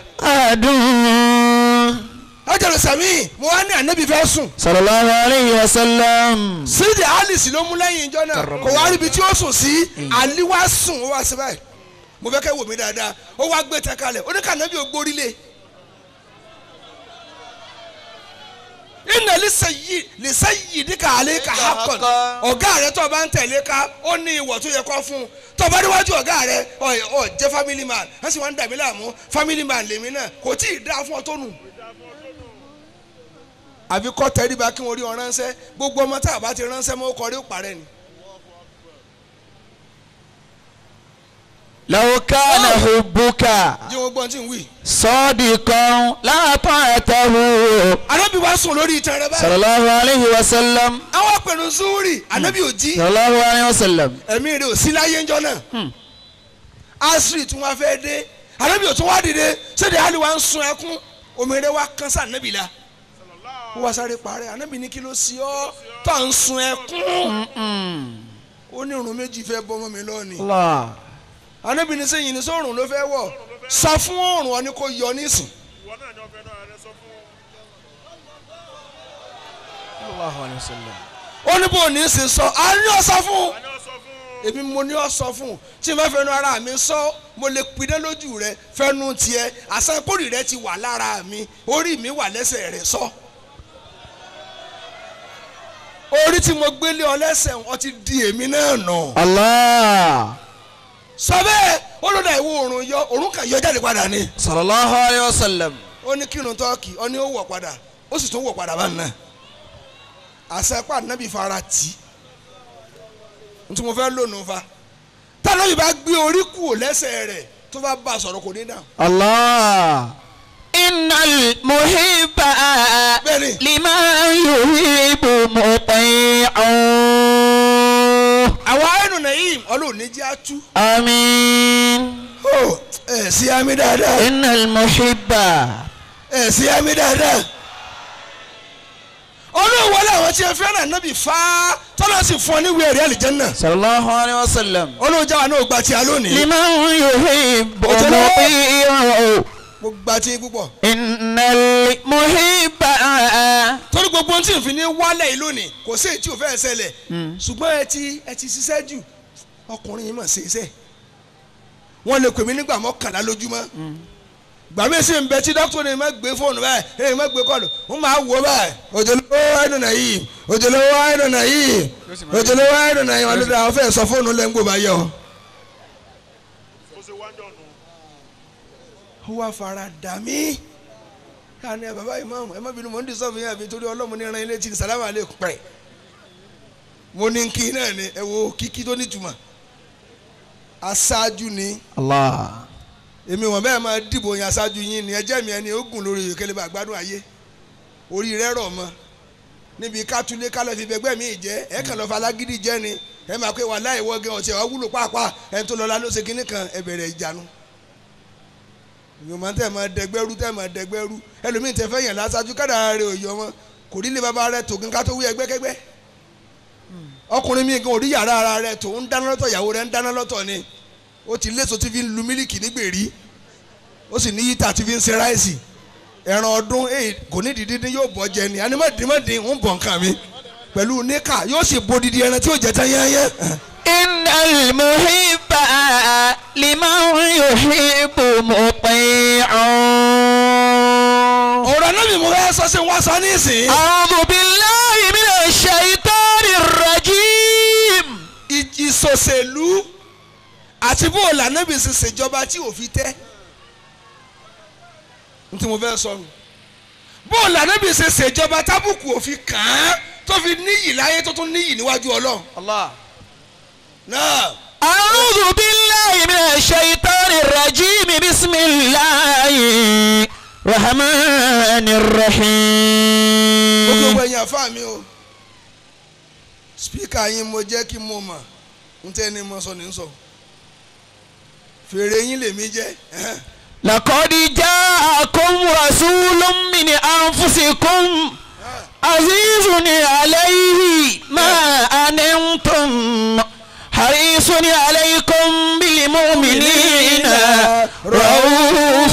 adùn. ọjọ́ sami mo wá ní anabi fẹ́ sùn sallallahu alayhi wa sallam. sídìí alice ló mú lẹ́yìn ìjọ náà kò wá ríbi tí ó sùn sí ali wá sùn ó wá sí báyìí mo fẹ́ kẹ́ wò mí dáadáa ó wá gbé tẹ kalẹ̀ ó ní ká nàbí ògbórí lé iná lisẹ́yì lisẹ́yì ní ká alẹ́ ká hakọ̀n ọ̀gá rẹ tó o bá ń tẹ̀lé ká ó ní ìwọ̀ tó yẹ kó fún un tó o bá níwájú ọ̀gá rẹ ọ ọ jẹ́ family man wọ́n sì wá ń dàbí láàmú family man lèmi náà kò tí ì dá fún ọ tó nù àfi kọ́ tẹ́ríba kí wọ́n rí ọ ránṣẹ́ gbogbo ọmọ tá a bá ti ránṣẹ́ mọ́ kọ́ rí ó parẹ́ ni. law kana hubbuka jí wọn gbọ́n tí ń wí. sadiqan la ta'tahu. anábì wá sùn lórí ìtàn rẹ báyìí. sallallahu alayhi wa sallam. àwọn apẹ̀rù zúrì anábì ò jí sallallahu alayhi wa sallam. ẹ̀mí rẹ̀ ò sí láyé ńjọ́ náà. asiri tí wọ́n fẹ́ dé anábì ò tún wá dìde sóde àlè wa ń sun ẹkún omi rẹ̀ wá kán sí anábì la. ó wá sáré parẹ́ anábì ní kí ló sí ọ́ tó à ń sun ẹkún. ó ní irun méjì fẹ́ bọ́ mọ́ mi lọ́ọ̀ni. Allah. anábì ní sẹ́yìn ní sóòrùn ló fẹ́ wọ̀ sọ fún òòrùn ọ ní kó yọ nísìn. ìwọ náà ni ọbẹ̀ náà rẹ sọ fún sallallahu alayhi wa sallam. ó ní bò ní í ṣe sọ àní ọ̀sán fún un. àní ọ sọ fún èmi mo ní ọ sọ fún un tí n bá fẹnu ara mi sọ mo lè pidán lójú rẹ fẹnu tiẹ àsánkórì rẹ ti wà lára mi orí mi wà lẹ́sẹ̀ rẹ sọ orí tí mo gbélé ọ lẹ́sẹ̀ ọ ti di èmi náà nà Allah. sọ bẹ́ẹ̀ ó ló dà ìwọ oòrùn yọ oòrùn kan yọ jáde padà ni sallallahu alayhi wa sallam. ó ní kírun tọ́ọ̀kì ó ní ó wọ̀ padà ó sì tún wọ̀ padà bá nà àṣẹpà nábì fara tì í ntí mo fẹ́ lónìí fa tánábì bá gbé orí kù lẹ́sẹ̀ rẹ̀ tó bá bá a sọ̀rọ̀ kò ní dáhùn. Allah. innal muhibba Bẹ́ẹ̀ni. liman yuhibbu muti'un. àwọn àyẹ̀nù nàyìm ọlọ́run ní jẹ́ àtú. àmín. ó ẹ̀ sí àmì dáadáa innal muhibba. ẹ̀ sí àmì dáadáa. ọlọ́run wọlé àwọn tí ẹ fẹ́ràn nábì fá tọ́lá sì fún ọ níwèé ẹ̀rí àlìjẹ́nnà. sallallahu alayhi wa sallam. ọlọ́run jáwa náà gba tiẹ̀ lónìí. liman yuhibbu Òjò lọ́wọ́. muti'un. mo gba tiẹ̀ púpọ̀. innal muhibba. torí gbogbo ohun tí n fi ní wálẹ̀ yìí lónìí kò sí èyí tí ò fẹ́ ṣẹlẹ̀ ṣùgbọ́n ẹ ti ẹ ti ṣiṣẹ́ jù ọkùnrin yìí mà ṣe iṣẹ́ wọ́n lè pè mí nígbà mọ́kànlá lójúmọ́ gbàmí sí ń bẹ tí dókítà ní ma gbé fóònù báyìí ẹ̀yìn ma gbé kọ́ọ̀lù ń máa wò báyìí òjòlówó ẹ̀dùn náà yìí òjòlówó ẹ̀dùn náà yìí òjòlówó ẹ̀dùn náà yìí wọn ló dá ọ fẹ́ sọ fóònù lẹ́ngbò bá yẹ ọ. ó ṣe wájọ nù. ó wá fara dà mí ká ní ẹ bàbá ìmáàmù ẹ má bínú mò ń disọ́ọ̀bù yín àbí torí ọlọ́mù ní ẹran ilé tí sàlámù alẹ́ pẹ̀ mo ní kí náà ni ẹ wo kíkí tó nítumọ̀ aṣáájú ni Allah. èmi wọn bẹ́ẹ̀ máa dìbò yín aṣáájú yín ni ẹjẹ́ mi ẹni ogun lórí ìkẹlẹ́ bá gbádùn ayé orí rẹ rọ̀ mọ́ níbi kátúlé kálọ̀ fi bẹgbẹ́ mi jẹ́ ẹ kàn lọ́ọ́ falágídí jẹ́ ni ẹ máa pé wà láì wọ́gẹ́ ọ̀tí ẹ̀ wúlò pàápàá ẹ̀ tó lọ́la ló ṣe kinní kan ẹ bẹ̀rẹ̀ ìjánu ìgbìmọ̀ tẹ̀ máa dẹgbẹ́rú tẹ̀ máa dẹgbẹ́rú ẹlòmíì tẹ fẹ́ yàn lásájú kádàrá rẹ ò yọ wọn kò rí lé bàbá rẹ tògin ká tó wí ẹgbẹ́kẹ́gbẹ́ ọkùnrin mi gan ò rí yàrá ara rẹ tó ń dáná lọ́tọ̀ ìyàwó rẹ ń dáná lọ́tọ̀ ni ó ti léso tí fi ń lu mílìkì nígbèrí ó sì ní yíta tí fi ń ṣe ráìsì ẹran ọdún èyí kò ní dídí yóò bọ́ jẹ ni animadimadi ń bọ̀ nǹkan mi pẹ̀lú níkà yóò sì bo didi ẹran tí yóò jẹ tán yányán innal muhibba liman yuhibbu muti'un. ọ̀rọ̀ náà mi mú ẹ sọ sí wọn sọ nísìnyí. a'udhu billahi minash shaitanir rajim. ì- ìsòṣèlú àti bó o lànà bí ṣe ṣèjọba tí ò fi tẹ́ n tí mo fẹ́ sọ nù bó o lànà bí ṣe ṣèjọba tábùkù ò fi kàn án tó fi níyì láyé tó tún níyì níwájú ọlọ́run Allah. náà a'udhu billahi minash shaitanir rajim bismillahir rahmanir gbogbo rahim. gbogbo ẹ̀yin àfa mi o spíkà yín mo jẹ́ kí mo mọ̀ n tẹ́ ni mo sọ ní sọ fèrè yín lèmi jẹ́ ẹ̀hẹ́n. لقد جاءكم رسول من أنفسكم عزيز عليه ما أنتم حريص عليكم بالمؤمنين رؤوف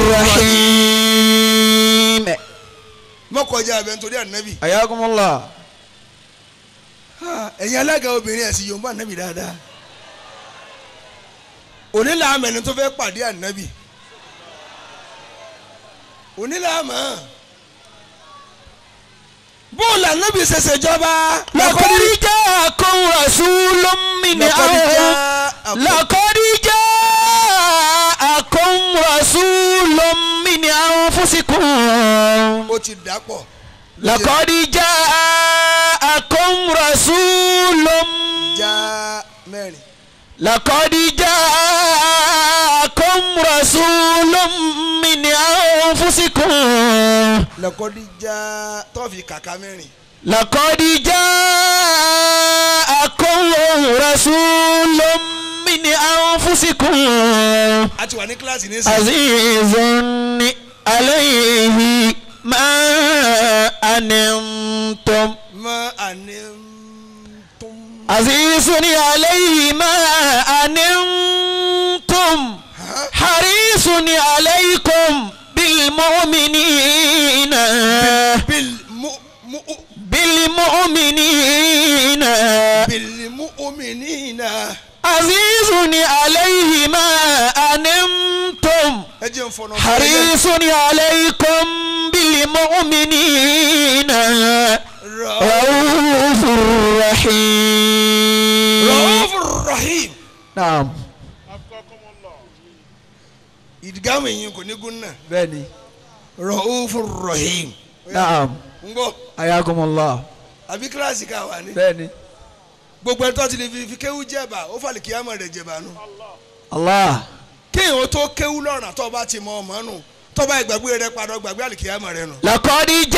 رحيم mọ́kànjá abẹ́ nítorí ànábì حياكم الله Ah, ẹ̀yin alága obìnrin ẹ̀sìn yorùbá ànábì dáadáa onílà àmẹ́ni tó fẹ́ pàdé ànábì onílà àmọ́ bóòlù ànábì ṣẹṣẹ jọba لقد جاءكم رسول من أنفسكم لقد جاءكم رسول من أنفسكم ó ti dàpọ̀ لقد جاءكم رسول já mẹ́rin لقد جاءكم رسول من أنفسكم lẹ́kọ́dí já tọ́ọ̀fì kàkà mẹ́rin لقد جاءكم رسول من أنفسكم a ti wà ní kíláàsì nísìnyí عزيز عليه ما أنتم mọ́ àní tó عزيز عليه ما أنتم حريص عليكم بالمؤمنين bil mu mu بالمؤمنين bil mu omi mu'minina. عزيز عليه ما أنتم ẹ jẹ́ n fọ̀nà fún حريص عليكم بالمؤمنين رؤوف رحيم Ra'ufur Rahim. نعم akọkọmọlọ ìdígàmù yìí kò ní gún náà. بني Ra'ufur Rahim. نعم ń gbọ́ حياكم الله àbí kíláàsì ká wà ní. بني gbogbo ẹni tó ti lè fi fi kéwú jẹ̀bà ó fàlì kíyàmọ̀ rẹ̀ jẹ̀bà nù. الله kéèyàn ó tó kéwú lọ́rùn tó bá ti mọ ọmọ nù tó bá ìgbàgbé rẹ padà gbàgbé àlìkíyàmọ̀ rẹ nù. لقد bil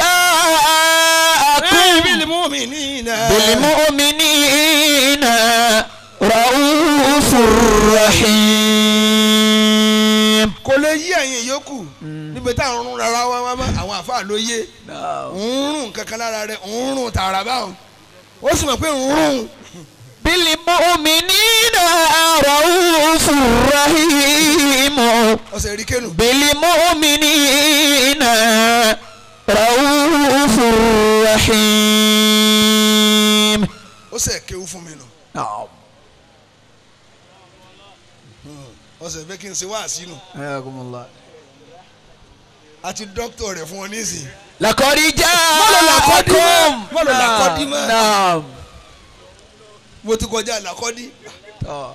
جاءكم mu'minina. بالمؤمنين رؤوف رحيم kò lè yí ẹ̀yin yòókù níbi tá à ń rún rárá wá wá mọ́ àwọn àfáà ló yé ń rún kankan lára rẹ̀ ń rún tààrà báwọn ó sì mọ̀ pé ń rún بالمؤمنين رؤوف رحيم ọ̀sẹ̀ rí kéènù. بالمؤمنين رؤوف رحيم ó sẹ̀ kéwú fún mi nù نعم ọ̀sẹ̀ fẹ́ kí n ṣe wá sínú حياكم الله àti dókítà rẹ̀ fún ọ nísìn. لقد Mọ́lò làkọ́dí mọ́. جاءكم Mọ́lò làkọ́dí mọ́. نعم mo ti kọjá làkọ́dí. آه.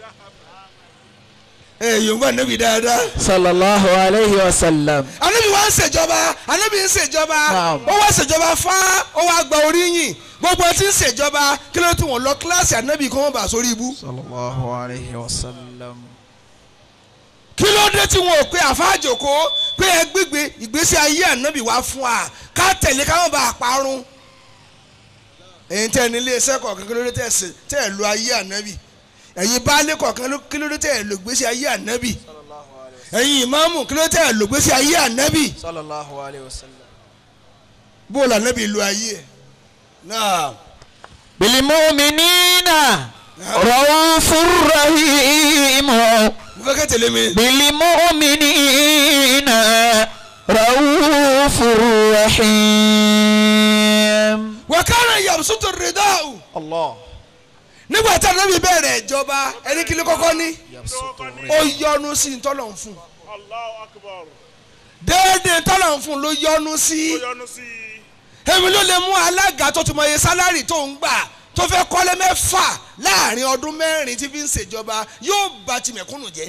ẹ yorùbá níbi dáadáa. صلى الله عليه وسلم anábì wa ń ṣèjọba anábì ń ṣèjọba Naam. ó wá ṣèjọba fá ó wá gba oríyìn gbogbo ẹtí ń ṣèjọba kí ló tí wọn lọ kíláàsì anábì kí wọn bá sórí ibú. صلى الله عليه وسلم kí ló dé tí wọn ò pe àfáàjòkó pé ẹ gbígbé ìgbésí ayé ànábì wá fún wa ká tẹ̀lé káwọn bá a parun. ẹ̀yin tẹ́ ẹ ní iléeṣẹ́ kọ̀ọ̀kan kí ló dé tẹ́ ẹ ṣe- tẹ́ ẹ lo ayé ànábì ẹ̀yin baálé kọ̀ọ̀kan ló- kí ló dé tẹ́ ẹ lo ìgbésí ayé ànábì ẹ̀yin ìmáàmù kí ló dé tẹ́ ẹ lo ìgbésí ayé ànábì صلى الله عليه وسلم bó la ànábì lo ayé ẹ̀ náà بالمؤمنين رؤوف رحيم mo fẹ́ kẹ́ tẹ̀lé mi. بالمؤمنين رؤوف رحيم wàkàrà yamsutu ridau الله nígbà tí ànábì bẹ̀rẹ̀ ìjọba ẹni kí ló kọ́kọ́ ní lọ́kọ́ ní ó yọ́nú sí ntọ́lọ̀ ń fún un. Allahu akbar déédéé tọ́lọ̀ ń fún un ló yọ́nú ó sí. yọ́nú sí i èmi ló lè mú alága tó ti mọ iye sálárì tó ń gbà tó fẹ́ kọ́lé mẹ́fà láàrin ọdún mẹ́rin tí fi ń ṣèjọba yóò bà ti mẹ̀kúnnù jẹ́.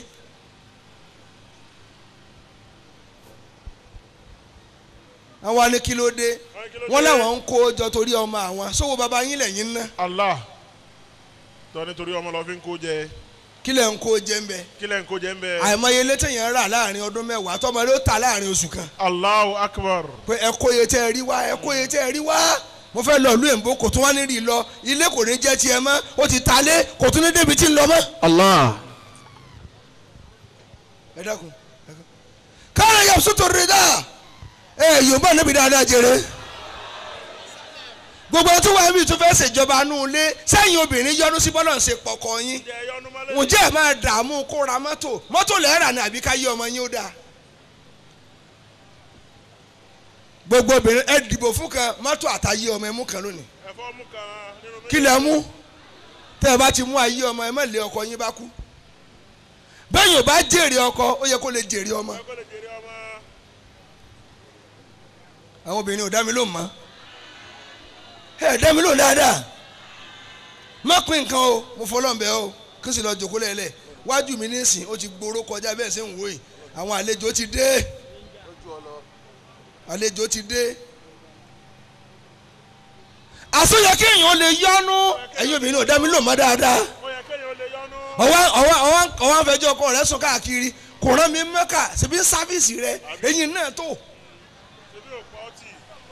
àwọn alẹ́ kí ló dé Wọ́n ní kí ló wọ́n dé? láwọn ń kó jọ torí ọmọ àwọn sówó baba yín lẹ́yìn ná Allah tọ́ nítorí ọmọ lọ fi ń kó jẹ kí lẹ̀ ń kó jẹ́ ń bẹ. kí lẹ́ ń kó jẹ ń bẹ àìmọye létí yẹn rà láàrin ọdún mẹ́wàá tọmọ ló ta láàrin oṣù kan Allahu akbar pé ẹ kó iye tẹ́ ẹ rí wá ẹ kó iye tẹ́ ẹ rí wá mo fẹ́ lọ ìlú èmbó kò tún wá ní rí i lọ ilé kò ní jẹ́ tiẹ̀ mọ́ ó ti ta lé kò tún ní débi tí ń lọ mọ́. الله ẹ dákun káàrọ̀ yẹ sọ́tò rẹ̀ dá ẹ yorùbá níbi dáadáa jẹrẹ gbogbo tó wà níbi tó fẹ́ ṣèjọba nù lé sẹ́yìn obìnrin yọnu sí bọ́lọ̀ ń ṣe pọ̀kọ yín jẹ yọnu mọ́lẹ̀ ǹjẹ́ ẹ máa dààmú kó ra mọ́tò mọ́tò lẹ́ẹ̀rà ni àbí ká yí ọmọ yín ó dáa gbogbo obìnrin ẹ dìbò fún kan mọ́tò àtàyé ọmọ ẹ mú kan lónìí ẹ̀fọ́ mú kan nínú méjì kí lẹ mú tẹ́ ẹ bá ti mú ayé ọmọ ẹ má lé ọkọ yín bá kú bẹ́ẹ̀ yóò bá jèrè ọkọ ó yẹ kó lè jèrè ọmọ ẹ kó lè jèrè ọmọ àwọn obìnrin ò dá mi lóhùn mọ́ ẹ dá mi lóhùn dáadáa má pín nǹkan o mo fọlọ́ǹbẹ o kí n sì lọ jòkó lẹ́lẹ̀ wájú mi nísìn ó ti gbóró kọjá bẹ́ẹ̀ ṣe ń wò yìí àwọn àlejò ti dé àlejò ti dé àsọyẹ kéèyàn lè yọnu ẹ̀yin obìnrin ò dá mi lóhùn mọ́ dáadáa ó yẹ kéèyàn ó lè yọnu ọwọ́ ọwọ́ ọwọ́ ọwọ́ afẹjọ́ ọkọ rẹ sùn káàkiri kò rán mi mẹ́kà síbi sáfíìsì rẹ eyín náà tó ṣebí ò pa ọtí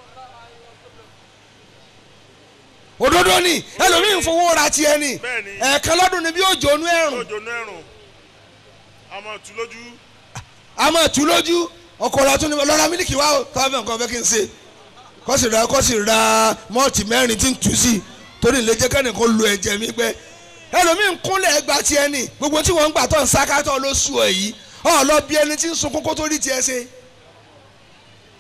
òdodo ni ẹlòmíín fowó ra tiẹ̀ ni Bẹ́ẹ̀ni. ẹ̀ẹ̀kan lọ́dún ni bí ó jónú ẹ̀rùn lójó nú ẹ̀rùn a máa tú lójú a máa tú lójú ọkọ rẹ tún ní lọ́ra mílíkì wá o tọ́wọ́ fẹ́ nǹkan fẹ́ kí n ṣe kọ́sì ra kọ́sì ra mọ́ọ̀tì mẹ́rin tí ń tú sí torí ilé jẹ́ kẹ́nìkan lu ẹ̀jẹ̀ mi gbẹ ẹlòmíín kúnlẹ̀ ẹgbà tiẹ̀ ni gbogbo tí wọ́n ń gbà tó ń sákátọ̀ ló sùn ẹ̀ yìí ọ̀ lọ bí ẹni tí ń sunkún kó tó rí tiẹ̀ ṣe.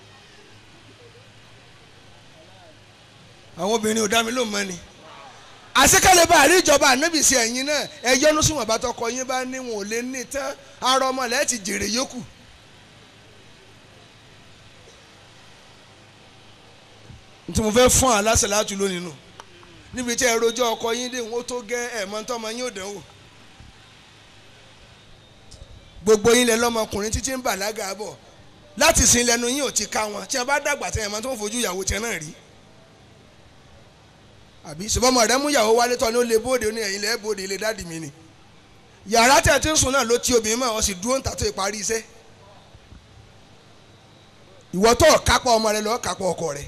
àwọn obìnrin ò dá mi lóhùn mọ́ ni àṣekálẹ̀ bá àrí ìjọba ànábì sí ẹ̀yin náà ẹ yọnu sí wọn bá tọkọ yín bá ní wọn ò lè ní tán ara ọmọ lẹ́ẹ̀ ti jèrè yókù. tí mo fẹ́ fún aláṣẹ láti lónìí nù níbi tí ẹ rojọ́ ọkọ yín dé wọn ó tó gẹ́ ẹ̀mọ́ tọ́mọ yín ò dánwò gbogbo yín lẹ lọ́mọkùnrin títí ń bàlágà bọ̀ láti sin lẹ́nu yín ò ti ká wọn tí a bá dàgbà tẹ̀ ẹ̀mọ́ tó ń fojú ìyàwó tiẹ̀ náà rí àbí ṣùgbọ́n rẹ mú ìyàwó wálé tọ́ ni ó lè bóde ní ẹ̀yìn lẹ́ bóde ilé dáàdì mi ni yàrá tẹ̀ tí ń sùn náà ló ti obìnrin mọ́ ọ sì dúró ń ta tó ìparí iṣẹ́ ìwọ tó kápá ọmọ rẹ lọ́ọ́ kápá ọkọ rẹ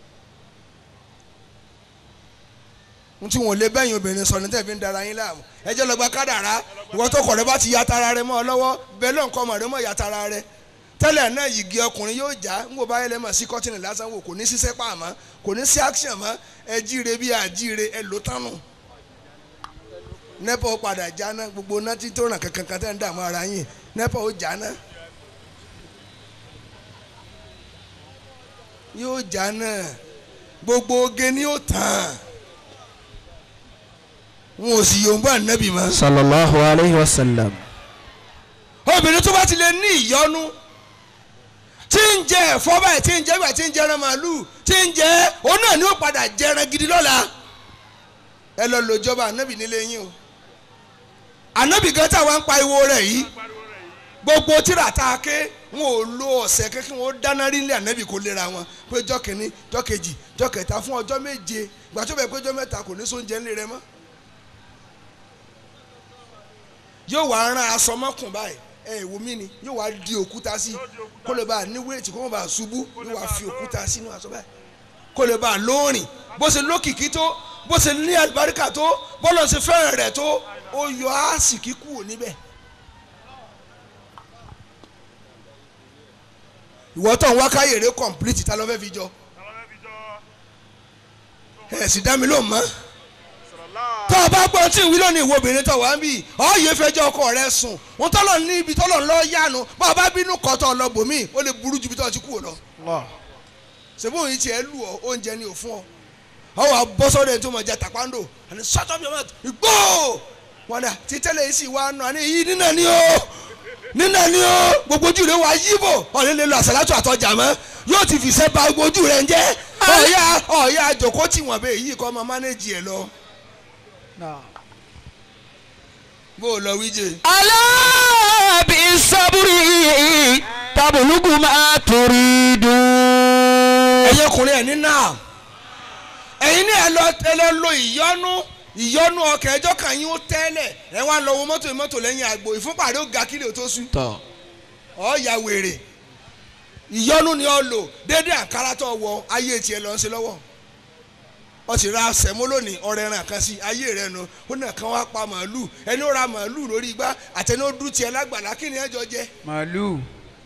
n tí wọn lè bẹ́yìn obìnrin sọ ní tẹ̀ fi ń dara yín láàmú ẹjẹ́ lọ́gbà kádàrá ìwọ tó kọ̀ rẹ bá ti ya tara rẹ mọ́ ọ lọ́wọ́ bẹ́ẹ̀ lọ́nkọ́ ọmọ rẹ mọ́ ya tara rẹ tẹ́lẹ̀ náà yìgì ọkùnrin yóò já ń wò báyẹn lẹ́mọ̀ sí kọ́tìnì lásán wò kò ní sísẹ́ pa àmọ́ kò ní sí action mọ́ ẹ jíire bí àjíire ẹ ló tánu. nẹ́pà ó padà jáná gbogbo náà tí tó ràn kankan kan tẹ́ ń dààmú ara yín nẹ́pà ó jáná. yóò jáná gbogbo oge ni ó tàn wọn ò sì yòǹbó ànábì mọ́. sallallahu alayhi wa sallam. obìnrin tó bá ti lè ní ìyọnu tí ń jẹ ẹ̀fọ́ báyìí tí ń jẹ báyìí tí ń jẹran màálù tí ń jẹ òun náà ni ó padà jẹran gidi lọ́la ẹ lọ lò jọba ànábì nílé yín o ànábì gan táwa ń pa iwo rẹ̀ yìí gbogbo tíra tá a ké wọn ò lo ọ̀sẹ̀ kékeré wọn ó dáná rí ilé ànábì kó lera wọn pé jọ́ kìíní jọ́ kejì jọ́ kẹta fún ọjọ́ méje gbàtọ́ bẹ̀ pé jọ́ mẹ́ta kò ní sóúnjẹ ńlẹ̀ rẹ mọ́ yóò wá rán aṣọ mọ́kùn báyìí ẹ wo mí ni yóò wá di òkúta sí kó lè bá a ní wéètì kó má bàa ṣubú yóò wá fi òkúta sínú aṣọ báyìí kó lè bá a lóòrìn bó ṣe lókìkí tó bó ṣe ní àlùbáríkà tó bọ́lọ̀ ṣe fẹ́ràn rẹ̀ tó ó yọ àsìkí kúrò níbẹ̀. ìwọ tó ń wá káyèrè complete ta ló fẹ́ fi jọ ẹ̀ sì dá mi lóhùn mọ́ tó o bá gbọ́ tí ìwí lónìí ìwọ obìnrin tó wà ń bì ọ́ yìí fẹjọ́ ọkọ rẹ sùn wọn tọ́lọ̀ ní ibi tọ́lọ̀ ń lọ yánu bá o bá bínú kọ́ tó lọ bòmí ó lè burú ju ibi tó ti kú lọ. ṣèbú òyìn tiẹ̀ lù ọ́ oúnjẹ ni ò fún ọ. ọ wà bọ́ sọ́dọ̀ tó mọ̀ jẹ́ tàpáńdò àní sọ́tọ̀ bí ọmọ ìgbó wọn dà tí tẹ́lẹ̀ yìí sì wá nù àní yìí nínà ni ó nínà ni ó gbogbo ojú rẹ wà yíbò ọ̀rẹ́ lè lo àṣàlátù àtọjà mọ́ yóò ti fìṣẹ́ ba gbogbo ojú rẹ ń jẹ́ ọ̀ya ọ̀ya àjòkó tí wọ́n bẹ́ẹ̀ yìí kọ́ ọmọ mánéjì ẹ̀ lọ bó o lọ wíjẹ. alábì sábúrì tabulugu máa torí dùn. ẹ̀yin ọkùnrin ẹ̀ ní náà ẹ̀yin ní ẹ lọ ẹ lọ lo ìyọnu ìyọnu ọkàn ẹjọ́ kan yín ó tẹ́lẹ̀ ẹ wá lọ wo mọ́tò mọ́tò lẹ́yìn àgbo ìfúnpàdé ó ga kílè tó sùn tọ. ọ̀ ya wèrè ìyọnu ni ọ lò dédé àǹkárá tó wọ ayé tiẹ̀ lọ ń ṣe lọ́wọ́ ọ sì ra sẹ̀mó lónìí ọ̀rẹ́ ẹran kan sí ayé rẹ nu ó nà kán wá pa màálù ẹni ó ra màálù lórí igbá àtẹni ó dún tiẹ̀ lágbàlá kí ni ẹjọ́ jẹ màálù.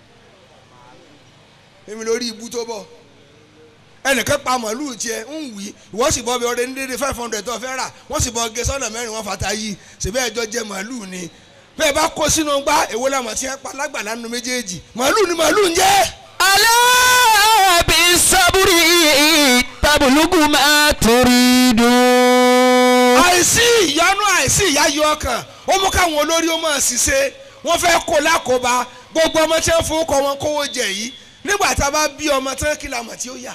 èmi lórí ibú tó bọ̀ ẹnìkan pa màálù tiẹ̀ ń wí ìwọ́n sì bọ́ bí ọdẹ ní dédé five hundred tó fẹ́ rà wọ́n sì bọ́ gé sọ́nà mẹ́rin wọ́n fata yìí ṣèbẹ́ ẹjọ́ jẹ màálù ni bẹ́ẹ̀ bá kó sínú gbá èwo làmọ̀ tí wọ́n pa lágbàlá nínú méjèèjì màálù ni màálù ń jẹ́ alábì sábúrì tabulugu máa torí dùn. àìsí ìyanu àìsí ìyáyọ ọkàn ó mú káwọn olórí ó máa ṣiṣẹ́ wọ́n fẹ́ kó lákòóbá gbogbo ọmọ tí wọ́n fowó kọ́ wọn kówó jẹ yìí nígbà tá a bá bí ọmọ tán kí la mọ̀ tí ó yà.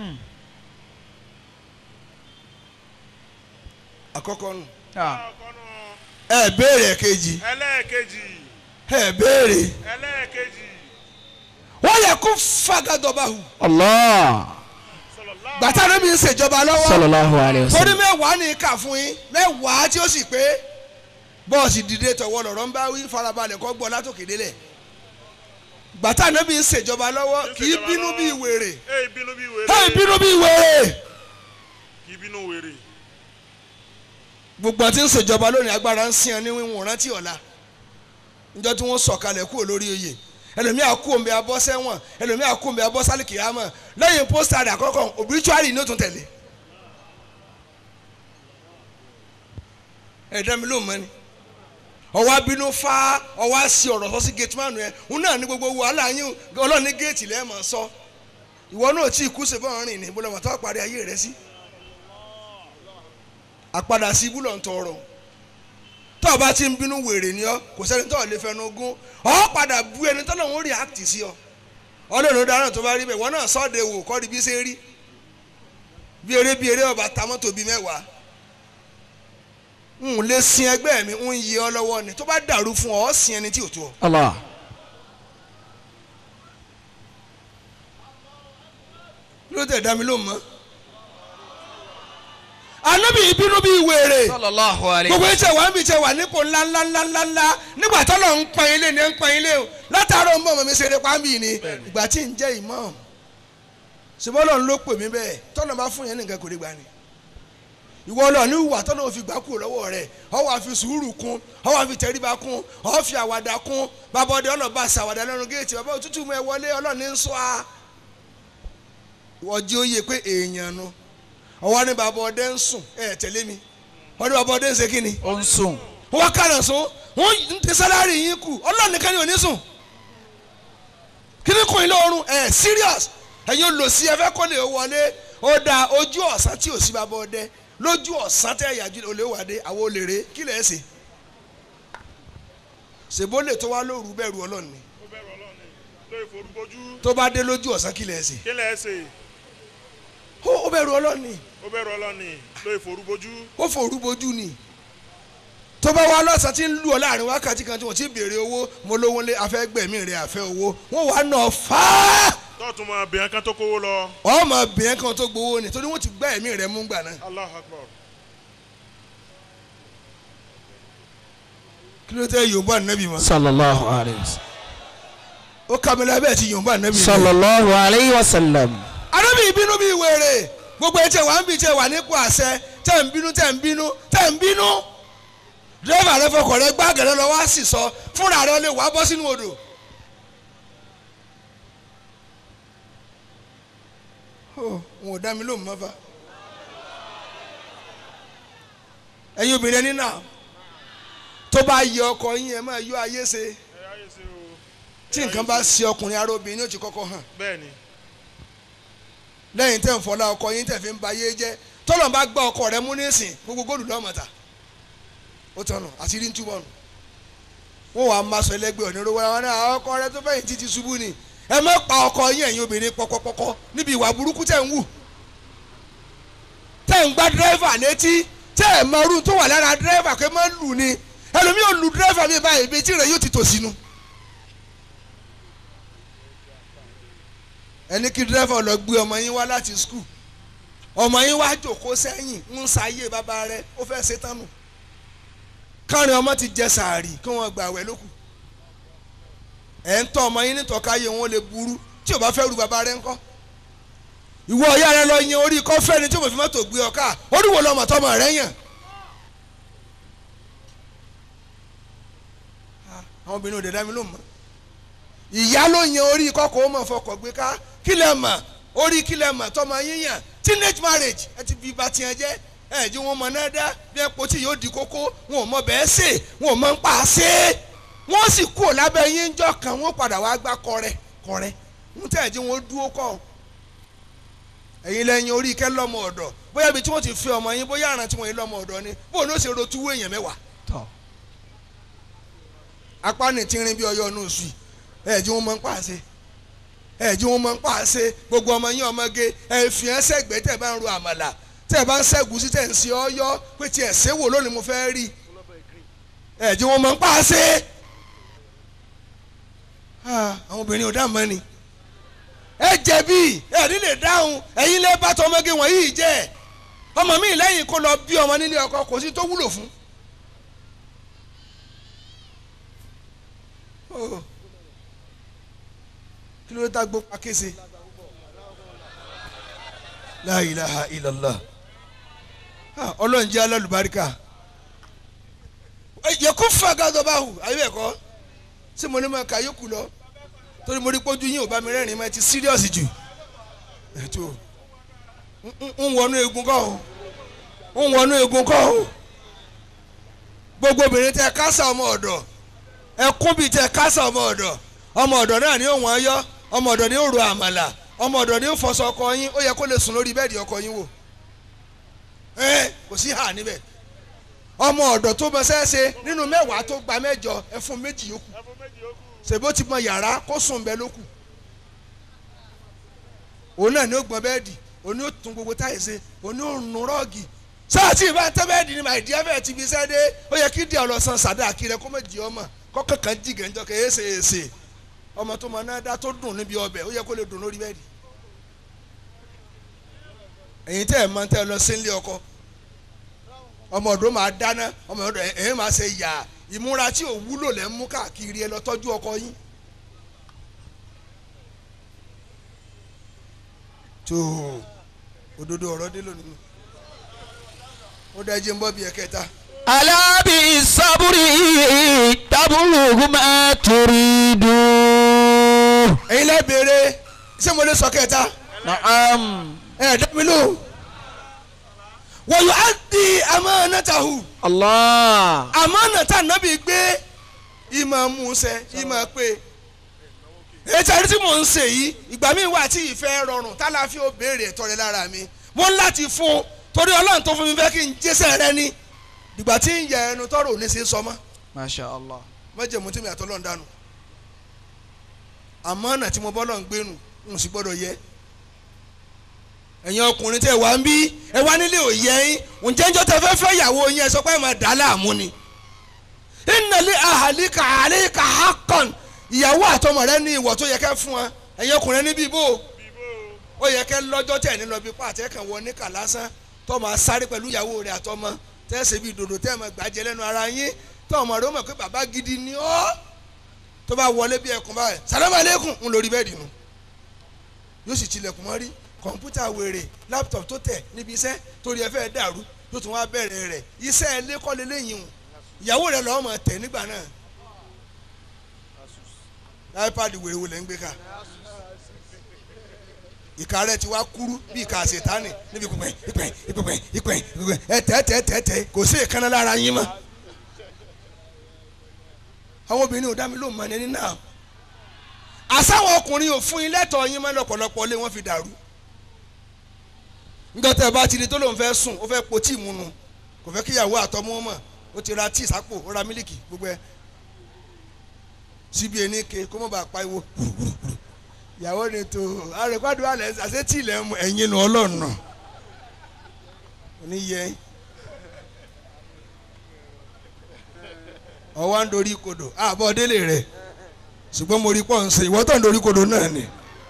àkọ́kọ́ nù ọkọ̀nù ẹ béèrè kejì ẹlẹ́ẹ̀kejì ẹ béèrè ẹlẹ́ẹ̀kejì wọ́n yẹ kó fagadọba hù allah sallallahu gbàtà níbi ń ṣèjọba lọ́wọ́ sallallahu alayhi wa torí sallam. mẹ́wàá ní kà fún yín mẹ́wàá tí ó sì pé bọ́ọ̀sì dìde tọ̀wọ́ lọ̀rọ̀ ń bá wí farabalẹ̀ kọ́ gbọ́ látòkè délẹ̀ gbàtà níbi ń ṣèjọba lọ́wọ́ kì í bínú bí wèrè ee bínú bí wèrè ẹ bínú bí wèrè kì í bínú wèrè gbogbo àti ń ṣèjọba lónìí agbára ń sìn ẹ́ ní wíwọ̀n rántí ọ̀la níjọ́ tí wọ́n sọ̀kalẹ̀ kúrò lórí oyè ẹlòmíà kú omi abọ́ sẹ́wọ̀n ẹlòmíà kú omi abọ́ sálìkì àmọ́ lẹ́yìn pósítà rẹ̀ àkọ́kọ́ obituary ní ó tún tẹ̀lé ẹ̀dá mi ló mọ́ ni ọwọ́ abínú fa ọwọ́ àṣì ọ̀rọ̀ sọ sí gate man yẹn òun náà ní gbogbo wàhálà yín ọlọ́run ní géètì lẹ́ẹ̀mọ̀ sọ ìwọ náà tí ì kú ṣe bọ́ọ̀ rìn ní bọ́lá wọn tó parí ayé rẹ sí àpadà sí ibú lọ́n tọrọ tó o bá ti ń bínú wèrè ni ọ kò sẹ́ni tó o lè fẹnu gún ọ padà bu ẹni tó lọ́wọ́ react sí ọ ọlọ́run dáná tó bá rí bẹ́ẹ̀ wọ́n náà sọ́ọ̀dẹ̀ wò kọ́ di bí ṣe rí bí eré bí eré ọba ta mọ́tò bíi mẹ́wàá n lè sin ẹgbẹ́ mi ń yí ọ lọ́wọ́ ni tó bá dàrú fún ọ ọ sin ẹni tí ò tó ọ. Allah. ló tẹ̀ dá mi ló mọ́. anábì ìbínú bíi wèrè sallallahu alayhi gbogbo wa ẹ̀ṣẹ̀ wà ń bì ṣe wà nípò ńlá ńlá ńlá ńlá ńlá nígbà tó lọ ń pọn ilé ní ń pọn ilé o látàárọ̀ ń bọ̀ mọ̀ mi ṣeré pàmì ni ìgbà tí ń jẹ́ imam ṣùgbọ́n Ọlọ́run ló pè mí bẹ́ẹ̀ tọ́nà bá fún yẹn nìkan kò lè gbà ni ìwọ lọ ní ìwà tọ́nà òfin gbà kúrò lọ́wọ́ rẹ̀ ọ wà fi sùúrù kún ọ wà fi tẹríba kún ọ fi àwàdà kún bàbá ọdẹ ọlọ́ba ṣàwàdà lẹ́nu géètì bàbá òtútù mú ẹ wọlé Ọlọ́run ń sọ a ìwọ jí ó yẹ pé èèyàn nu ọwọ́ ní bàbá ọdẹ ń sùn ẹ tẹ̀lé mi ọdẹ bàbá ọdẹ ń ṣe kí ni ó ń sùn. wọ́n kàrà sún wọ́n ń tẹ sálárì yín kù ọlọ́run nìkan ni ò ní sùn kí ni kò ní lọ́rùn ẹ̀ serious ẹ̀yin ò lò sí ẹ fẹ́ kó lè wọlé ó da ojú ọ̀sán tí ò sí bàbá ọdẹ lójú ọ̀sán tẹ́ ẹ̀yà jù olè wàdé àwọn olè rè kí lẹ̀ ẹ́ sè ṣèbó lè tó wá lóru bẹ̀rù ọlọ́run ni ó bẹ̀rù ọlọ́run ni lóye forúbojú tó bá dé lójú ọ̀sán kí lẹ̀ ẹ́ sè kí lẹ̀ ẹ́ sè ó ó bẹ̀rù ọlọ́run ni ó bẹ̀rù ọlọ́run ni lóye forúbojú ó forú bojú ni tó bá wá lọ́sàn-án tí ń lù ọ́ láàrin wákàtí kan tí wọ́n ti béèrè owó mo lówó lé afẹ́gbẹ̀mí rẹ̀ àfẹ́ owó wọ́n wàá nà fáá tọ́ọ̀tún máa bẹ̀rẹ̀ kan tó kówó lọ ọmọ bìnrin kan tó gbowó ni torí wọ́n ti gbá ẹ̀mí rẹ̀ mú gbà náà Allahu Akbar kí ló tẹ́ yorùbá nẹ́bí mọ́ sallallahu alayhi wa sallam. ó kàmílà bẹ́ẹ̀ ti yorùbá nẹ́bí mọ́. sallallahu alayhi wa sallam. arábì ìbínú bíi wèrè gbogbo ẹ̀ tẹ̀ wá ń bì tẹ̀ wà nípò àṣẹ tẹ̀ ń bínú tẹ̀ ń bínú tẹ̀ ń bínú dírẹ́fà rẹ fọkọ̀ rẹ gbàgẹ̀rẹ́ lọ wá sì sọ fúnra rẹ lè wá bọ́ sínú odò. ó wọn ò dá mi lóhùn mọ́fà ẹ̀yin obìnrin ẹni náà tó bá yẹ ọkọ yín ẹ máa yọ ayé ṣe ẹ ayé ṣe o tí nǹkan bá ṣe ọkùnrin ara obìnrin yóò ti kọ́kọ́ hàn bẹ́ẹ̀ ni lẹ́yìn tẹ́ ń fọlá ọkọ yín tẹ́ fi ń ba ayé jẹ́ tọ́lọ̀ bá gbá ọkọ rẹ mú nísìn gbogbo góòlù lọ́mọ̀ta ó tọ̀nà àṣírí ń túbọ̀ nù wọ́n wàá máa sọ ẹlẹ́gbẹ́ onírúurú wọn náà ọkọ rẹ tó fẹ́yìn títí ṣubú ni ẹ má pa ọkọ yín ẹ̀yin obìnrin pọkọpọkọ níbi ìwà burúkú tẹ̀ ń wù tẹ̀ ń gbá dírẹ́fà létí tẹ̀ ẹ̀ mọ irú tó wà lára dírẹ́fà pé má lù ni ẹlòmíì ò lu dírẹ́fà mi báyìí ibi tí rẹ̀ yóò ti tò sínú. ẹni kí dírẹ́fà lọ gbé ọmọ yín wá láti skul ọmọ yín wá jòkó sẹ́yìn ń sáyé bàbá rẹ̀ ó fẹ́ ṣe tán nù kárin ọmọ ti jẹ sàárì kí wọ́n gbà wẹ̀ lókù ẹ̀ ń tọ́ ọmọ yín nítọ́káyé wọn lè burú tí ò bá fẹ́ ru bàbá rẹ̀ ńkọ́ ìwọ ọ̀yá rẹ lọ yan orí kọ́fẹ́ ni tí o fi mọ́tò gbé ọ ká oríwo lọmọ tọmọ rẹ yàn. àwọn obìnrin ò dé dá mi ló mọ̀ ìyá ló yan orí kọ́kọ́ ó mọ̀ fọkọ̀ gbé ká kí lẹ mọ̀ orí kí lẹ mọ̀ tọmọ yín yàn teenage marriage ẹ ti fi ba tiẹ̀ jẹ́ ẹ jí wọn mọ náà dá bí ẹ pọ̀ tí yóò di kókó wọn ò mọ bẹ́ẹ̀ sè wọn ò mọ ń pa á sè wọ́n sì kú ò lábẹ́ yín jọ kan wọ́n padà wá gbá kọrẹ kọrẹ ń tẹ̀ jí wọn dúró kọ́ ẹ̀yin lẹ́yìn orí kẹ́ lọ́mọ ọ̀dọ̀ bóyá ibi tí wọ́n ti fi ọmọ yín bóyá àrùn tí wọ́n yín lọ́mọ ọ̀dọ̀ ni bóun ló ṣe rotu wé èèyàn mẹ́wàá tọ́ apá ní tínrín bí ọyọ inú oṣù ẹ̀ jí wọn mọ ń pàṣẹ ẹ̀ jí wọn mọ ń pàṣẹ gbogbo ọmọ yín ọmọge ẹ̀ fi ẹ́ sẹ́gbẹ́ tẹ̀ bá ń ro àmàlà tẹ̀ bá ń sẹ́gun sí tẹ̀ ń ṣe ọyọ́ pé tiẹ̀ ṣéwò lónìí mo fẹ́ rí ẹ̀ jí wọn mọ ń pàṣẹ àwọn obìnrin ò dá mọ́ ni ẹ jẹ̀bi ẹ ní lè dáhùn ẹ̀yin lè bá tọ ọmọge wọ̀nyí jẹ́ ọmọ mi lẹ́yìn kó lọ bí ọmọ nílé ọkọ kò sí tó wúlò fún. Oh. kí ló dá gbó pakése la ilaha illallah Ah, ọlọ́run jẹ́ alálùbáríkà yẹ kó fà gàdọ̀ báwù ayé ẹ̀kọ́ ṣé mo ní ma kà yókù lọ torí mo rí pójú yín ò bá mi rẹ́rìn-ín mọ́ ẹ ti serious jù ètò ń wọnú egun kọ́ o ń wọnú egun kọ́ o gbogbo obìnrin tẹ kásá ọmọ ọ̀dọ̀ ẹkún bíi tẹ kásá ọmọ ọ̀dọ̀ ọmọ ọ̀dọ̀ náà ní òun ọyọ́ ọmọ ọ̀dọ̀ ní òru àmàlà ọmọ ọ̀dọ̀ ní fọṣọ ọkọ yín ó yẹ kó lè sùn lórí bẹ́ẹ̀dì ọkọ yín wò ẹ kò sí hà níbẹ̀ ọmọ ọ̀dọ̀ tó mọ sẹ́ẹ̀sẹ̀ nínú mẹ́wàá tó gba mẹ́jọ ẹ fún méjì yòókù ẹfun méjì yòókù ṣèbó ti mọ yàrá kó sùn bẹ́ẹ̀ ló kù òun náà ni ó gbọ́n bẹ́ẹ̀dì òun ni ó tún gbogbo táyì ṣe òun ni ó nu rọ́ọ̀gì sáàtì ìbá tẹ́ bẹ́ẹ̀dì ni màá di ẹ̀fẹ̀ ti fi ṣẹ́ dé ó yẹ kí díẹ̀ ọlọ́sàn sàdá kiri kó mọ̀ jí ọmọ kọ́kọ́ kan jí gẹ̀ǹjọ́ kẹ́ ẹ̀ṣẹ̀ ẹ̀ṣẹ̀ ọmọ tó mọ náà dá tó dùn níbi ọbẹ̀ ó yẹ kó lè dùn lórí bẹ́ẹ̀dì ẹ̀yin tẹ́ ẹ̀ máa tẹ́ ẹ lọ sí ilé ọkọ ọmọ ọ̀dọ́ máa dáná ọmọ ọ̀dọ́ ẹ̀yin máa ṣe yà ìmúra tí ò wúlò lẹ́ ń mú káàkiri ẹ lọ tọ́jú ọkọ yín tó òdodo ọ̀rọ̀ dé lónìí ó dájú ń bọ́ bí ẹ̀kẹta alábì sábúrì tábùlùkù máa torí dùn. ẹ̀yin lẹ́ béèrè ṣé mo lè sọ kẹta naam. ẹ̀ dẹ́mi lò wọ́n yóò á di amánátàhù allah. amánátà nábì gbé ìmọ̀ musẹ̀ ìmọ̀ pé ètò àrí tí mò ń ṣe yìí ìgbà míì wà tí ìfẹ́ rọrùn tálàfíà ó béèrè ẹ̀tọ́ rẹ lára mi mo ń láti fún un torí ọlọ́run tó fún mi fẹ́ kí n jésẹ̀ rẹ ní ìgbà tí ń yẹ ẹnu tọrọ òní sí sọmọ masha allah. mọ́jẹ̀mú tí mi àtọ́ lọ́n dànù àmọ́ ọ̀nà tí mo bọ́ lọ́n gbénu n sì gbọ́dọ̀ yẹ ẹ̀yin ọkùnrin tẹ̀ wá ń bí ẹ wá nílé òye yín ǹjẹ́ ń jọ́ tẹ fẹ́ fẹ́ ìyàwó yín ẹ sọ pé ẹ máa dà á láàmú ni ìnàlẹ́ àhàlíkà àlẹ́kà hákàn ìyàwó àtọmọ rẹ ní ìwọ̀ tó yẹ kẹ́ fún wa ẹ̀yin ọkùnrin níbí bò bíbó ó yẹ kẹ́ lọ́jọ́ tẹ̀ ní lọ bí pàtẹ́ kan wọ níkà lásán tó máa sáré pẹ̀lú ìyàwó rẹ̀ àtọmọ tẹ́sẹ̀ bíi dòdò tẹ́ máa gbàjẹ́ lẹ́nu ara yín tó ọmọ rẹ̀ ó mọ̀ pé bàbá gidi ni ọ́ tó bá wọlé bí ẹkùn báyìí sàlámù alẹ́kùn ń lórí bẹ́ẹ̀dì nu yóò sì tilẹ̀kùn mọ́rí kọ̀ǹpútà wèrè láptọ̀pù tó tẹ̀ níbi iṣẹ́ torí ẹ fẹ́ dàrú yóò tún wá bẹ̀rẹ̀ rẹ̀ iṣẹ́ ẹlẹ́kọ́lé lẹ́yìn o ìyàwó rẹ̀ lọ́wọ́ máa tẹ̀ nígbà náà ipad wèrè wo lẹ́ ń gbé ká ìka rẹ̀ ti wá kúrú bí ìka àṣetánì níbi ìpẹ́ ìpẹ́ ìpẹ́ ìpẹ́ ìpẹ́ ẹ tẹ́ tẹ́ tẹ́ tẹ́ kò sí ìkànnà lára yín mọ́ àwọn obìnrin ò dá mi lóhùn mọ́ ẹni náà àsáwọn ọkùnrin ò fún yín lẹ́tọ̀ọ́ yín mọ́ lọ́pọ̀lọpọ̀ lé wọ́n fi dàrú nígbà tẹ́ ẹ bá ti di tó lóun fẹ́ sùn ó fẹ́ po tíì mu nu kò fẹ́ kíyàwó àtọmọ́ mọ̀ ó ti ra tíì sápò ó ra mílìkì gbogbo ẹ síbi ẹni ke kó mọ̀ bá pariwo ìyàwó ni tó àrèkwádùn alẹ́ àṣẹ tíì lẹ́ mu ẹ̀yin nu ọlọ́run náà oníyẹ ọwọ́ ń dorí kodò àbọ̀ délé rẹ̀ ṣùgbọ́n mo rí pọ̀ ń ṣe ìwọ́tọ̀ ń dorí kodò náà ni.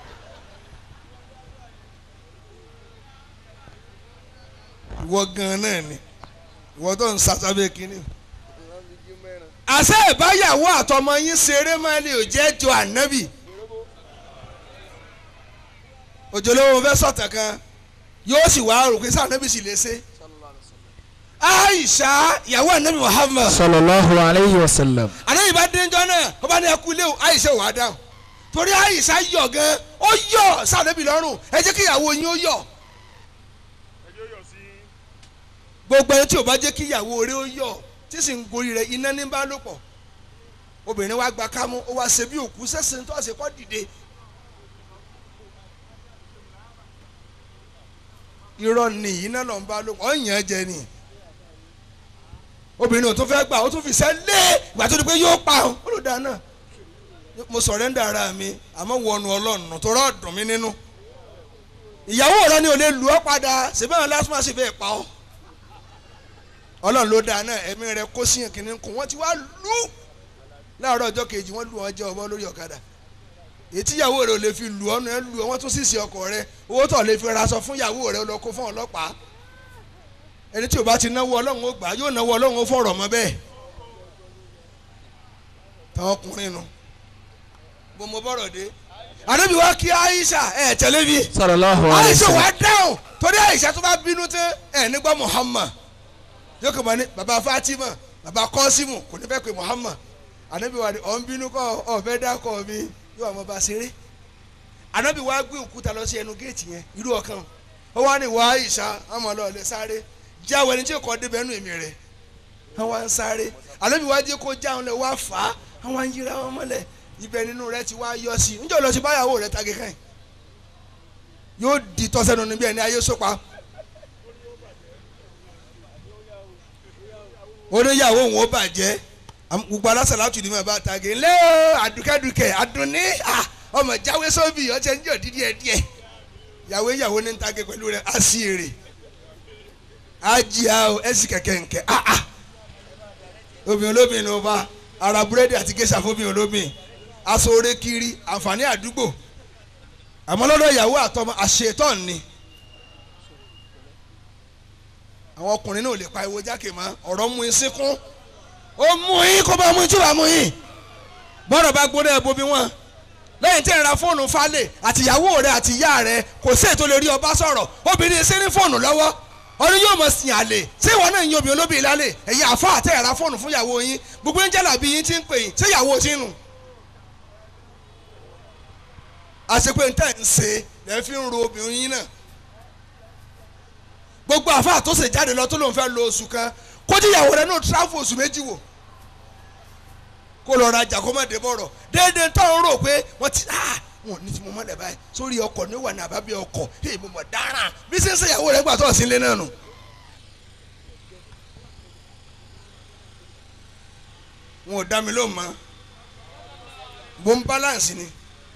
ìwọ gan náà ni ìwọ tó ń sàtàbẹ kínní. àṣẹ ìbáyàwó àtọmọ yín ṣeré máa lè jẹ́ jọ ànábì. òjòlówó fẹ́ sọ̀tàn kan yóò sì wá rò pé sànábì sì lè ṣe. Aisha ìyàwó ànábì Muhammad sallallahu alayhi wa sallam. ànábì bá dénjọ́ náà ó bá ní ẹkú ilé o Aisha wà á dáhùn torí Aisha yọ̀ gan ó yọ̀ sànábì lọ́rùn ẹ jẹ́ kí ìyàwó yín ó yọ̀. ẹjọ́ yọ̀ sí gbogbo ẹni tí o bá jẹ́ kí ìyàwó rẹ̀ ó yọ̀ tí sì ń gorí rẹ̀ iná ní bá lò pọ̀ obìnrin wa gba kámú ó wá ṣe bí òkú sẹ́sìn tó ṣe kọ́ dìde. irọ́ ni iná lọ ń bá lò pọ̀ ọ̀yàn jẹ ni obìnrin ò tún fẹ́ gbà ó tún fi sẹ́ lé ìgbà tó di pé yóò pa ọ́n ó ló dáa náà mo sọ̀rẹ́ndà ara mi àmọ́ wọnú ọlọ́run tó rọ́ dùn mí nínú ìyàwó rẹ ni ò lè lù ọ́ padà ṣèbí àwọn lásìmọ̀ sì fẹ́ pa ọ́ ọlọ́run ló dáa náà ẹ̀mí rẹ kó sí kìnìún kù wọ́n ti wá lù láàárọ̀ ọjọ́ kejì wọ́n lù wọ́n jẹ́ ọmọ lórí ọ̀kadà ètí ìyàwó rẹ ò lè fi lù ọ́ náà lù ọ́ wọ́n tún sì sí ọkọ rẹ owó tó lè fi raṣọ fún ìyàwó rẹ lọ kó fún ọlọ́pàá ẹni tí o bá ti náwó ọlọ́run ó gbà yóò náwó ọlọ́run ó fọ̀rọ̀ mọ́ bẹ́ẹ̀ táwọn ọkùnrin nu bó mo bọ̀rọ̀ dé àdébí wa kí Aisha ẹ̀ tẹ̀lé mi sallallahu alayhi wa Aisha sallam. wà dáhùn torí Aisha tó bá bínú tán ẹ̀ nígbà Muhammad yóò kọ́ ma ní baba Fatima baba Kọ́símù kò ní fẹ́ pé Muhammad ànábì wa ni ọ̀ ń bínú kọ́ ọ̀fẹ́ dákọ̀ mi yóò wà mọ́ bá ṣeré ànábì wa gbé òkúta lọ sí ẹnu géètì yẹn irú ọkàn ó wá ní wà Aisha àmọ́ lọ lẹ sáré jáwé ẹni tí kò débẹ̀ nù èmi rẹ̀ wọ́n wá ń sáré ànábì wa jẹ́ kó jáwọn lẹ wá fà á wọ́n wá ń yíra wọn mọ́lẹ̀ ibẹ̀ nínú rẹ̀ ti wá yọ sí i níjọ́ lọ sí báyàwó rẹ̀ tagé kàn yóò di tọ́sẹ̀nu níbi ẹni ayé sópa oníyàwó òun ó bàjẹ́ Am- gbogbo alásàlátù ni mà bá tagi ńlẹ́ o àdùkẹ́dùkẹ́ àdùnní à, ọmọ jáwé sóbì ọ̀tẹ̀ ń jọ dídí ẹ̀ díẹ̀ yàwó ìyàwó ní ń tagi pẹ̀lú rẹ̀ á sí èrè á jìyà o ẹ̀ sì kẹ̀kẹ́ nkẹ́ ah ah obìnrin olóbìnrin ló bá ara búrẹ́dì àti géṣà fóbìnrin olóbìnrin aṣọ oore kiri àǹfààní àdúgbò àmọ́ lọ́dọ̀ ìyàwó àtọmọ àṣetán ni àwọn ọkùnrin náà ò lè pa ìwo jákè mọ́ ọ̀rọ̀ mú in sínkún ó mú yín kó bá mú yín tí wàá mú yín bọ́dọ̀ bá gbóná ẹ̀ bomi wọn lẹ́yìn tí ẹ̀ ra fóònù falẹ̀ àti ìyàwó rẹ̀ àti ìyá rẹ̀ kò sí ètò lè rí ọba sọ̀rọ̀ obìnrin ṣe ní fóònù lọ́wọ́ ọdún yóò mọ̀ sìn àlè ṣé ìwọ náà ń yin obìnrin olóbìnrin lálẹ́ ẹ̀yin àfa àtẹ ẹ̀ ra fóònù fún ìyàwó yín gbogbo ń jẹ́là bí yín ti ń pè yín ṣé ìyàwó ti ń nù. àṣepé ń tẹ̀ ń ṣe lẹ́ fi ń ro obìnrin yín náà gbogbo àfa tó ṣe jáde lọ tó lóun fẹ́ lo oṣù kan kó tí ìyàwó rẹ̀ náà tíráfù oṣù méjì wò kó lọ rajà kó má dé bọ̀rọ̀ déédéé tó ń rò pé wọ́n ti ah wọn ò ní tí mo mọ̀ lẹ̀ báyìí sórí ọkọ̀ ní wà ní àbábí ọkọ̀ èyí mo mọ̀ dáràn bí ṣe ń ṣe ìyàwó rẹ̀ gbà tó ọ̀sìn lé náà nù. wọn ò dá mi lóhùn mọ́ bó ń balance ni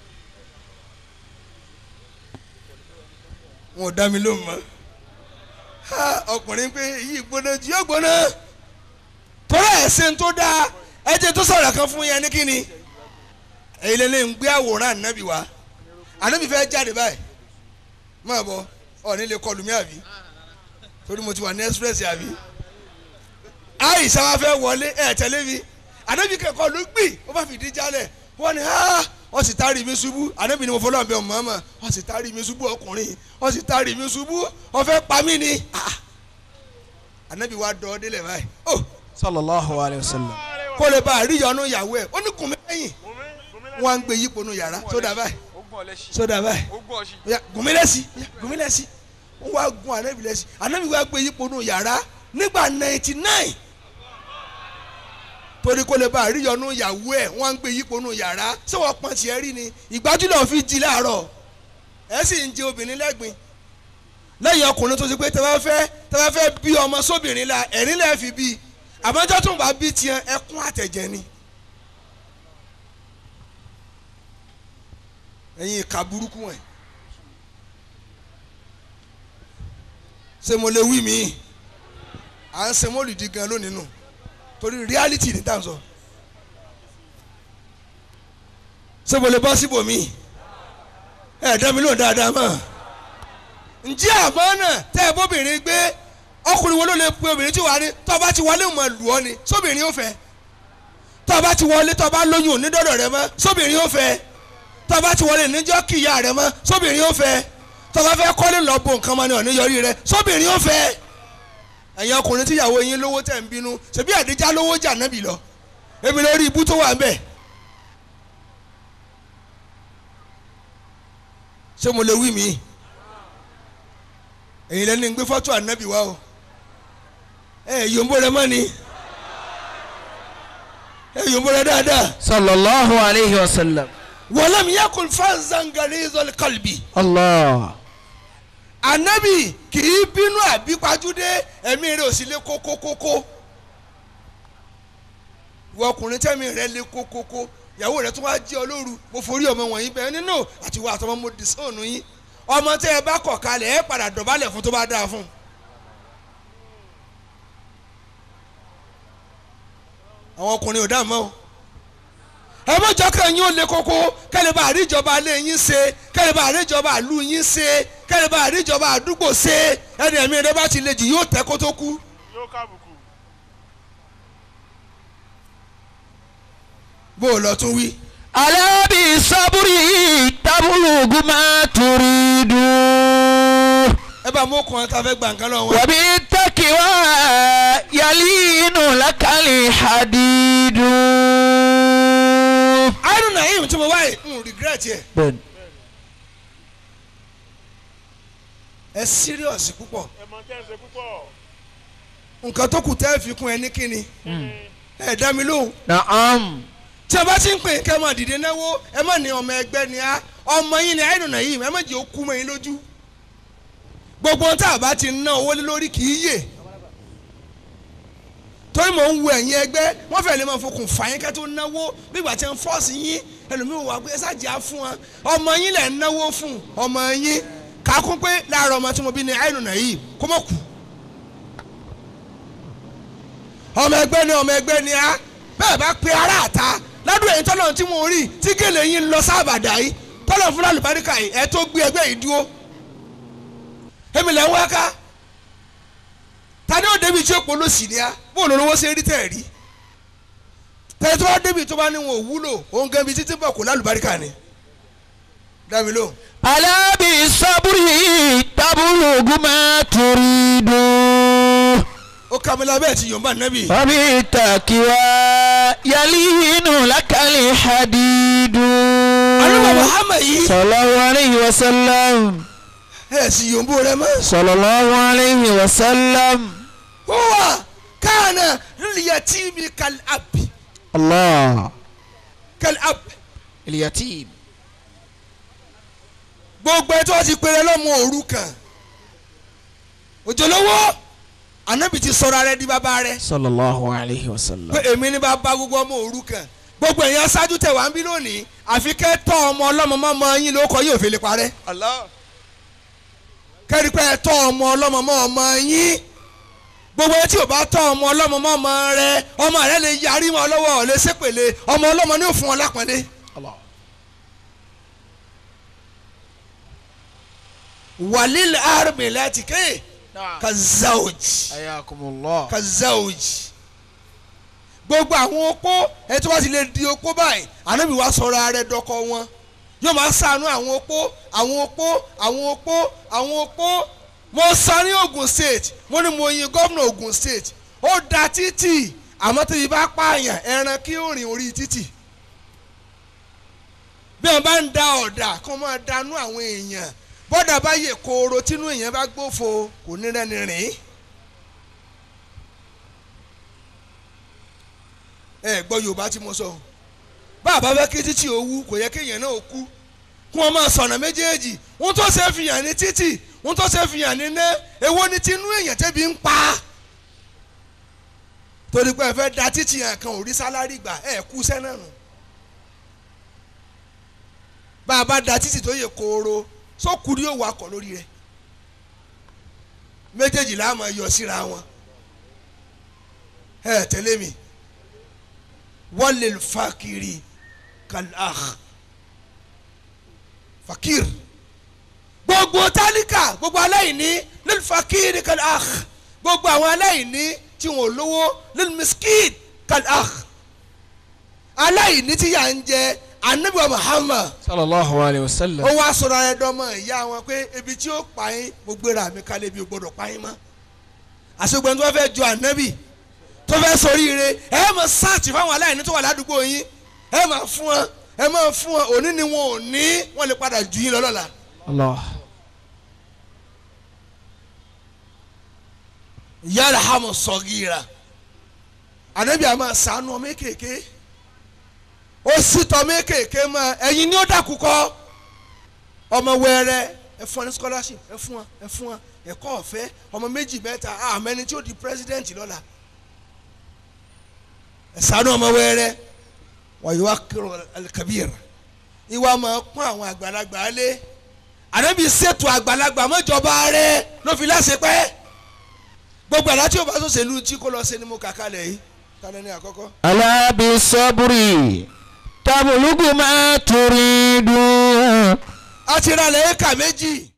wọn ò dá mi lóhùn mọ́ ha ọkùnrin pé yìí gbóná jù yóò gbóná tọ́lá ẹ̀sìn tó dáa ẹ̀jẹ̀ tó sọ̀rọ̀ kan fún yẹn ní kíni èyí lè lè ń gbé àwòrán ànábì wá ànábì fẹ́ jáde báyìí máa bọ̀ ọ̀ní lè kọlù mí àbí torí mo ti wà ní express àbí àìsàn wa fẹ́ wọlé ẹ̀ tẹ̀lé mi ànábì kẹ́kọ̀ọ́ ló gbì ó bá fìdí jálẹ̀ wọ́n ní ha wọ́n sì tari mi ṣubú ànábì ni mo fọlọ́ àbẹ̀ ọ̀mọ́mọ́ wọ́n sì tari mi ṣubú ọkùnrin wọ́n sì tari mi ṣubú wọ́n fẹ́ pa mí ni Ah! ànábì wa dọ̀ ọ́ délẹ̀ báyìí oh sallallahu alayhi wa sallam. kó lè bá àríyànú ìyàwó ẹ̀ ó ní kùn mí lẹ́yìn Gúnmi gúnmi wọ́n á ń gbé yípo nu yàrá sódà báyìí ogun ọlẹ́sì sódà báyìí ogun ọ̀sì Oya, gùn mí lẹ́sí oya, gùn mí lẹ́sí wọ́n wá gun ànábì lẹ́sí ànábì wá gbé yípo nu yàrá nígbà ninety nine torí kó lè bá àríyànú ìyàwó ẹ̀ wọ́n á ń gbé yípo nu yàrá ṣé wọ́n pọ́n tiẹ̀ rí ni ìgbájú náà fi jí láàárọ̀ ẹ̀ sì ń jẹ obìnrin lẹ́gbin lẹ́yìn ọkùnrin tó ti pé tẹ́wọ́ fẹ́ tẹ́wọ́ fẹ́ bí ọmọ sóbìnrin la ẹ̀rín lẹ́ẹ̀ fi bí àmọ́jọ́ tó ń bá bí tiẹ̀ ẹkún àtẹ̀jẹ̀ ni. ẹ̀yin ìka burúkú wọn ṣé mo lè wí mi à ń ṣe mọ́lìdí gan lónìí nù torí reality ní tàn sọ ṣé mo lè bọ́ síbòmí ẹ̀ dá mi lóhùn dáadáa mọ́ ǹjẹ́ àmọ́ náà tẹ́ ẹ bóbìnrin gbé ọkùnrin wo ló lè pe obìnrin tí wàá ní tó bá ti wọlé mọ̀ lù ọ́ ni sóbìnrin ó fẹ́ tó bá ti wọlé tó bá lóyún onídọ́dọ̀ rẹ mọ́ sóbìnrin ó fẹ́ tó bá ti wọlé níjọ́ kìyà rẹ mọ́ sóbìnrin ó fẹ́ tó bá fẹ́ kọ́lé lọ bo nǹkan mọ́ ni ọ̀ní yọrí rẹ sóbìnrin ó fẹ́ ẹ̀yin ọkùnrin tíyàwó yín lówó tẹ̀ ń bínú ṣebí àdíjà lówó jà nábì lọ èmi lórí ibú tó wà ń bẹ̀ ṣé mo lè wí mi èyí lẹ́ni ń gbé fọ́tò ànábì wá o ẹ yòǹbó rẹ mọ́ ni ẹ yòǹbó rẹ dáadáa sallallahu alayhi wa sallam. wọlọ́mi yakun fanzan galizol kalbi allah. ànábì kì í bínú àbí pajúdé ẹ̀mí rẹ̀ ò sì lé kókókókó ìwọ ọkùnrin tẹ́mi rẹ̀ lé kókókó ìyàwó rẹ̀ tó wá jẹ́ olóru mo forí ọmọ wọ̀nyí bẹ́ẹ̀ nínú àti wà àtọmọ mo dì sóònù yín ọmọ tẹ́ ẹ bá kọ̀ kalẹ̀ ẹ padà dọ̀bálẹ̀ fún tó bá dáa fún un. àwọn ọkùnrin ò dáàmú o ẹ mọ jọkàn yín ó le koko kẹlẹ bá àríjọba alẹ yín ṣe kẹlẹ bá àríjọba àlù yín ṣe kẹlẹ bá àríjọba àdúgbò ṣe ẹni ẹ̀mí rẹ bá ti le jù yóò tẹ́ kó tó kú. yóò kábùkù bó o lọ tún wí. alábì sábúrì tábùlùgù máa turidu. ẹ bá mú ọkùnrin tá a fẹ́ gbà nǹkan lọ wọn. wàbí tẹ́kíwá yalínú lákàlì hadidu. àìrùn náà yìí tí mo wáyé n regret yẹ bẹ́ẹ̀ni. ẹ serious púpọ̀ ẹ mọ tẹ́ ń ṣe púpọ̀ nǹkan tó kù tẹ́ ẹ fi kún ẹ ní kíni ẹ dá mi lóhùn naam. tí a bá ti ń pè kẹ́ ẹ máa dìde náwó ẹ má ní ọmọ ẹgbẹ́ ni á ọmọ yín ni àìrùn náà yìí ẹ má jẹ́ ó kú mọ́ yín lójú gbogbo ohun tá a bá ti ná owó lé lórí kì í yè torí mò ń wo ẹ̀yin ẹgbẹ́ wọ́n fẹ́ lè máa fokùn fà yín ká tó náwó bí ìgbà tí wọ́n fọ́ọ̀sì yín ẹlòmíì wà pé ẹ ṣáàjì á fún wọn ọmọ yín lẹ̀ ń náwó fún ọmọ yín kakún pé láàárọ̀ ọmọ tí mo bí ní àìnùnà yìí kó mọ̀ kú ọmọ ẹgbẹ́ ni ọmọ ẹgbẹ́ ni á bẹ́ẹ̀ bá pe ará àta ládùn ẹ̀yìn tọ́lọ̀ tí mo rí tí gèlè yín lọ sábàdà yìí tọ́lọ̀ fún lálùbáríkà yìí ẹ tó gbé ẹgbẹ́ yìí dúró èmi lẹ́ ń wá ká tani ó débi tí ó polo sí ni á bó ló lówó ṣe rí tẹ̀ rí tẹ̀lé tó bá débi tó bá ní wọn ò wúlò òun gẹ́bi títí bọ̀ kó lálùbáríkà ni dábì lóhùn. ألا بالصبر تبلغ ما تريد ó kà mí lábẹ́ ti yorùbá nẹ́bì. وبالتقوى يلين لك الحديد àlùbọ̀ muhammed yìí صلى الله عليه وسلم ẹ̀ sì yorùbá rẹ mọ́. صلى الله عليه وسلم هو كان لليتيم كالأب الله كالأب اليتيم gbogbo ẹ tí wọ́n ti pèrè lọ́mọ òrukàn òjòlówó ànábì ti sọ̀rọ̀ rẹ di bàbá rẹ صلى الله عليه وسلم pé èmi ní bàbá gbogbo ọmọ òrukàn gbogbo èèyàn ṣáájú tẹ̀ wá ń bí lónìí àfi kẹ́ tọ́ ọmọ ọlọ́mọ mọ́ ọmọ yín lóko yóò fi lè parẹ́ Allah. kẹ́rì pé ẹ tọ́ ọmọ ọlọ́mọ mọ́ ọmọ yín gbogbo ẹ tí ò bá tọ́ ọmọ ọlọ́mọ mọ́ ọmọ rẹ ọmọ rẹ lè yarí mọ́ ọ lọ́wọ́ ọ̀ lè ṣépèlé ọmọ ọlọ́mọ ní òfin wọn lápọ́nlé. الله walil armi láti ké نعم ka zawj حياكم الله ka zawj gbogbo àwọn opó ẹ tó bá ti lè di opó báyìí ànábì wa sọ̀rọ̀ ara ẹ̀ dọ́kọ wọn yóò máa ṣàánú àwọn opó àwọn opó àwọn opó àwọn opó mo sọ ní Ogun State mo ní mo yin gómìnà Ogun State ó da títì àmọ́ tó yìí bá pààyàn ẹran kí ó rìn orí títì bí wọn bá ń da ọ̀dà kó máa danú àwọn èèyàn bọ́dà bá yè kooro tínú èèyàn bá gbófo kò ní rẹ́ni rìn. ẹ gbọ́ yorùbá tí mo sọ o bàbá fẹ́ kí títì owú kò yẹ kéèyàn náà kú kí wọ́n máa sọ̀nà méjèèjì wọ́n tó ṣe fìyàn ní títì wọ́n tó ṣe fìyàn ní ná èwo ni tinú èèyàn tẹ́bi ń pa torí pé ẹ fẹ́ da títì yẹn kan ò rí sálárì gbà ẹ kú sẹ́nà nù bá a bá da títì tó yẹ kooro sókùrí yóò wakọ̀ lórí rẹ̀ méjèèjì la máa yọ síra wọn ẹ tẹ̀lé mi walil fakiri kal akh fakir gbogbo tálíkà gbogbo aláìní lil fakiri kal akh gbogbo àwọn aláìní tí wọn ò lówó lil miskin kal akh aláìní tí yà ń jẹ anabi wa muhammad صلى الله عليه وسلم ó wá sọ̀rọ̀ ẹ dọ́mọ ìyá wọn pé ebi tí ó pa yín mo gbéra mi kalẹ̀ bí o gbọ́dọ̀ pa yín mọ́ àṣegbọ́n tó fẹ́ fẹ́ jọ ànábì tó fẹ́ soríire ẹ máa sáàtì fáwọn aláìní tó wà ládùúgbò yín ẹ máa fún wọn ẹ máa fún wọn òní ni wọn ò ní wọn lè padà jù yín lọ lọ́la. الله yàrá hàmù sọ̀gìrà ànábì àmà sànú ọmọ kéèké ó sì tọ́ ọmọ kéèké mọ́ ẹ̀yin ni ó dàkú kọ́ ọmọ wẹ́rẹ́ ẹ fún wọn ní scholarship ẹ fún wọn ẹ fún wọn ẹ̀kọ́ ọ̀fẹ́ ọmọ méjì mẹ́ta àmọ́ ẹni tí ó di president lọ́la ẹ sànú ọmọ wẹ́rẹ́ wàyí wá kírun alikabir ìwà máa pọ́n àwọn àgbàlagbà lé ànábì ṣètò àgbàlagbà mọ́jọba rẹ ló fi láṣẹ pẹ́ gbogbo àlá tí o bá tó ṣèlú tí kò lọ ṣe ni mo kà kalẹ̀ yìí tani ní àkọ́kọ́. ألا بالصبر تبلغ ما تريد a ti ra lẹ́yìn kà méjì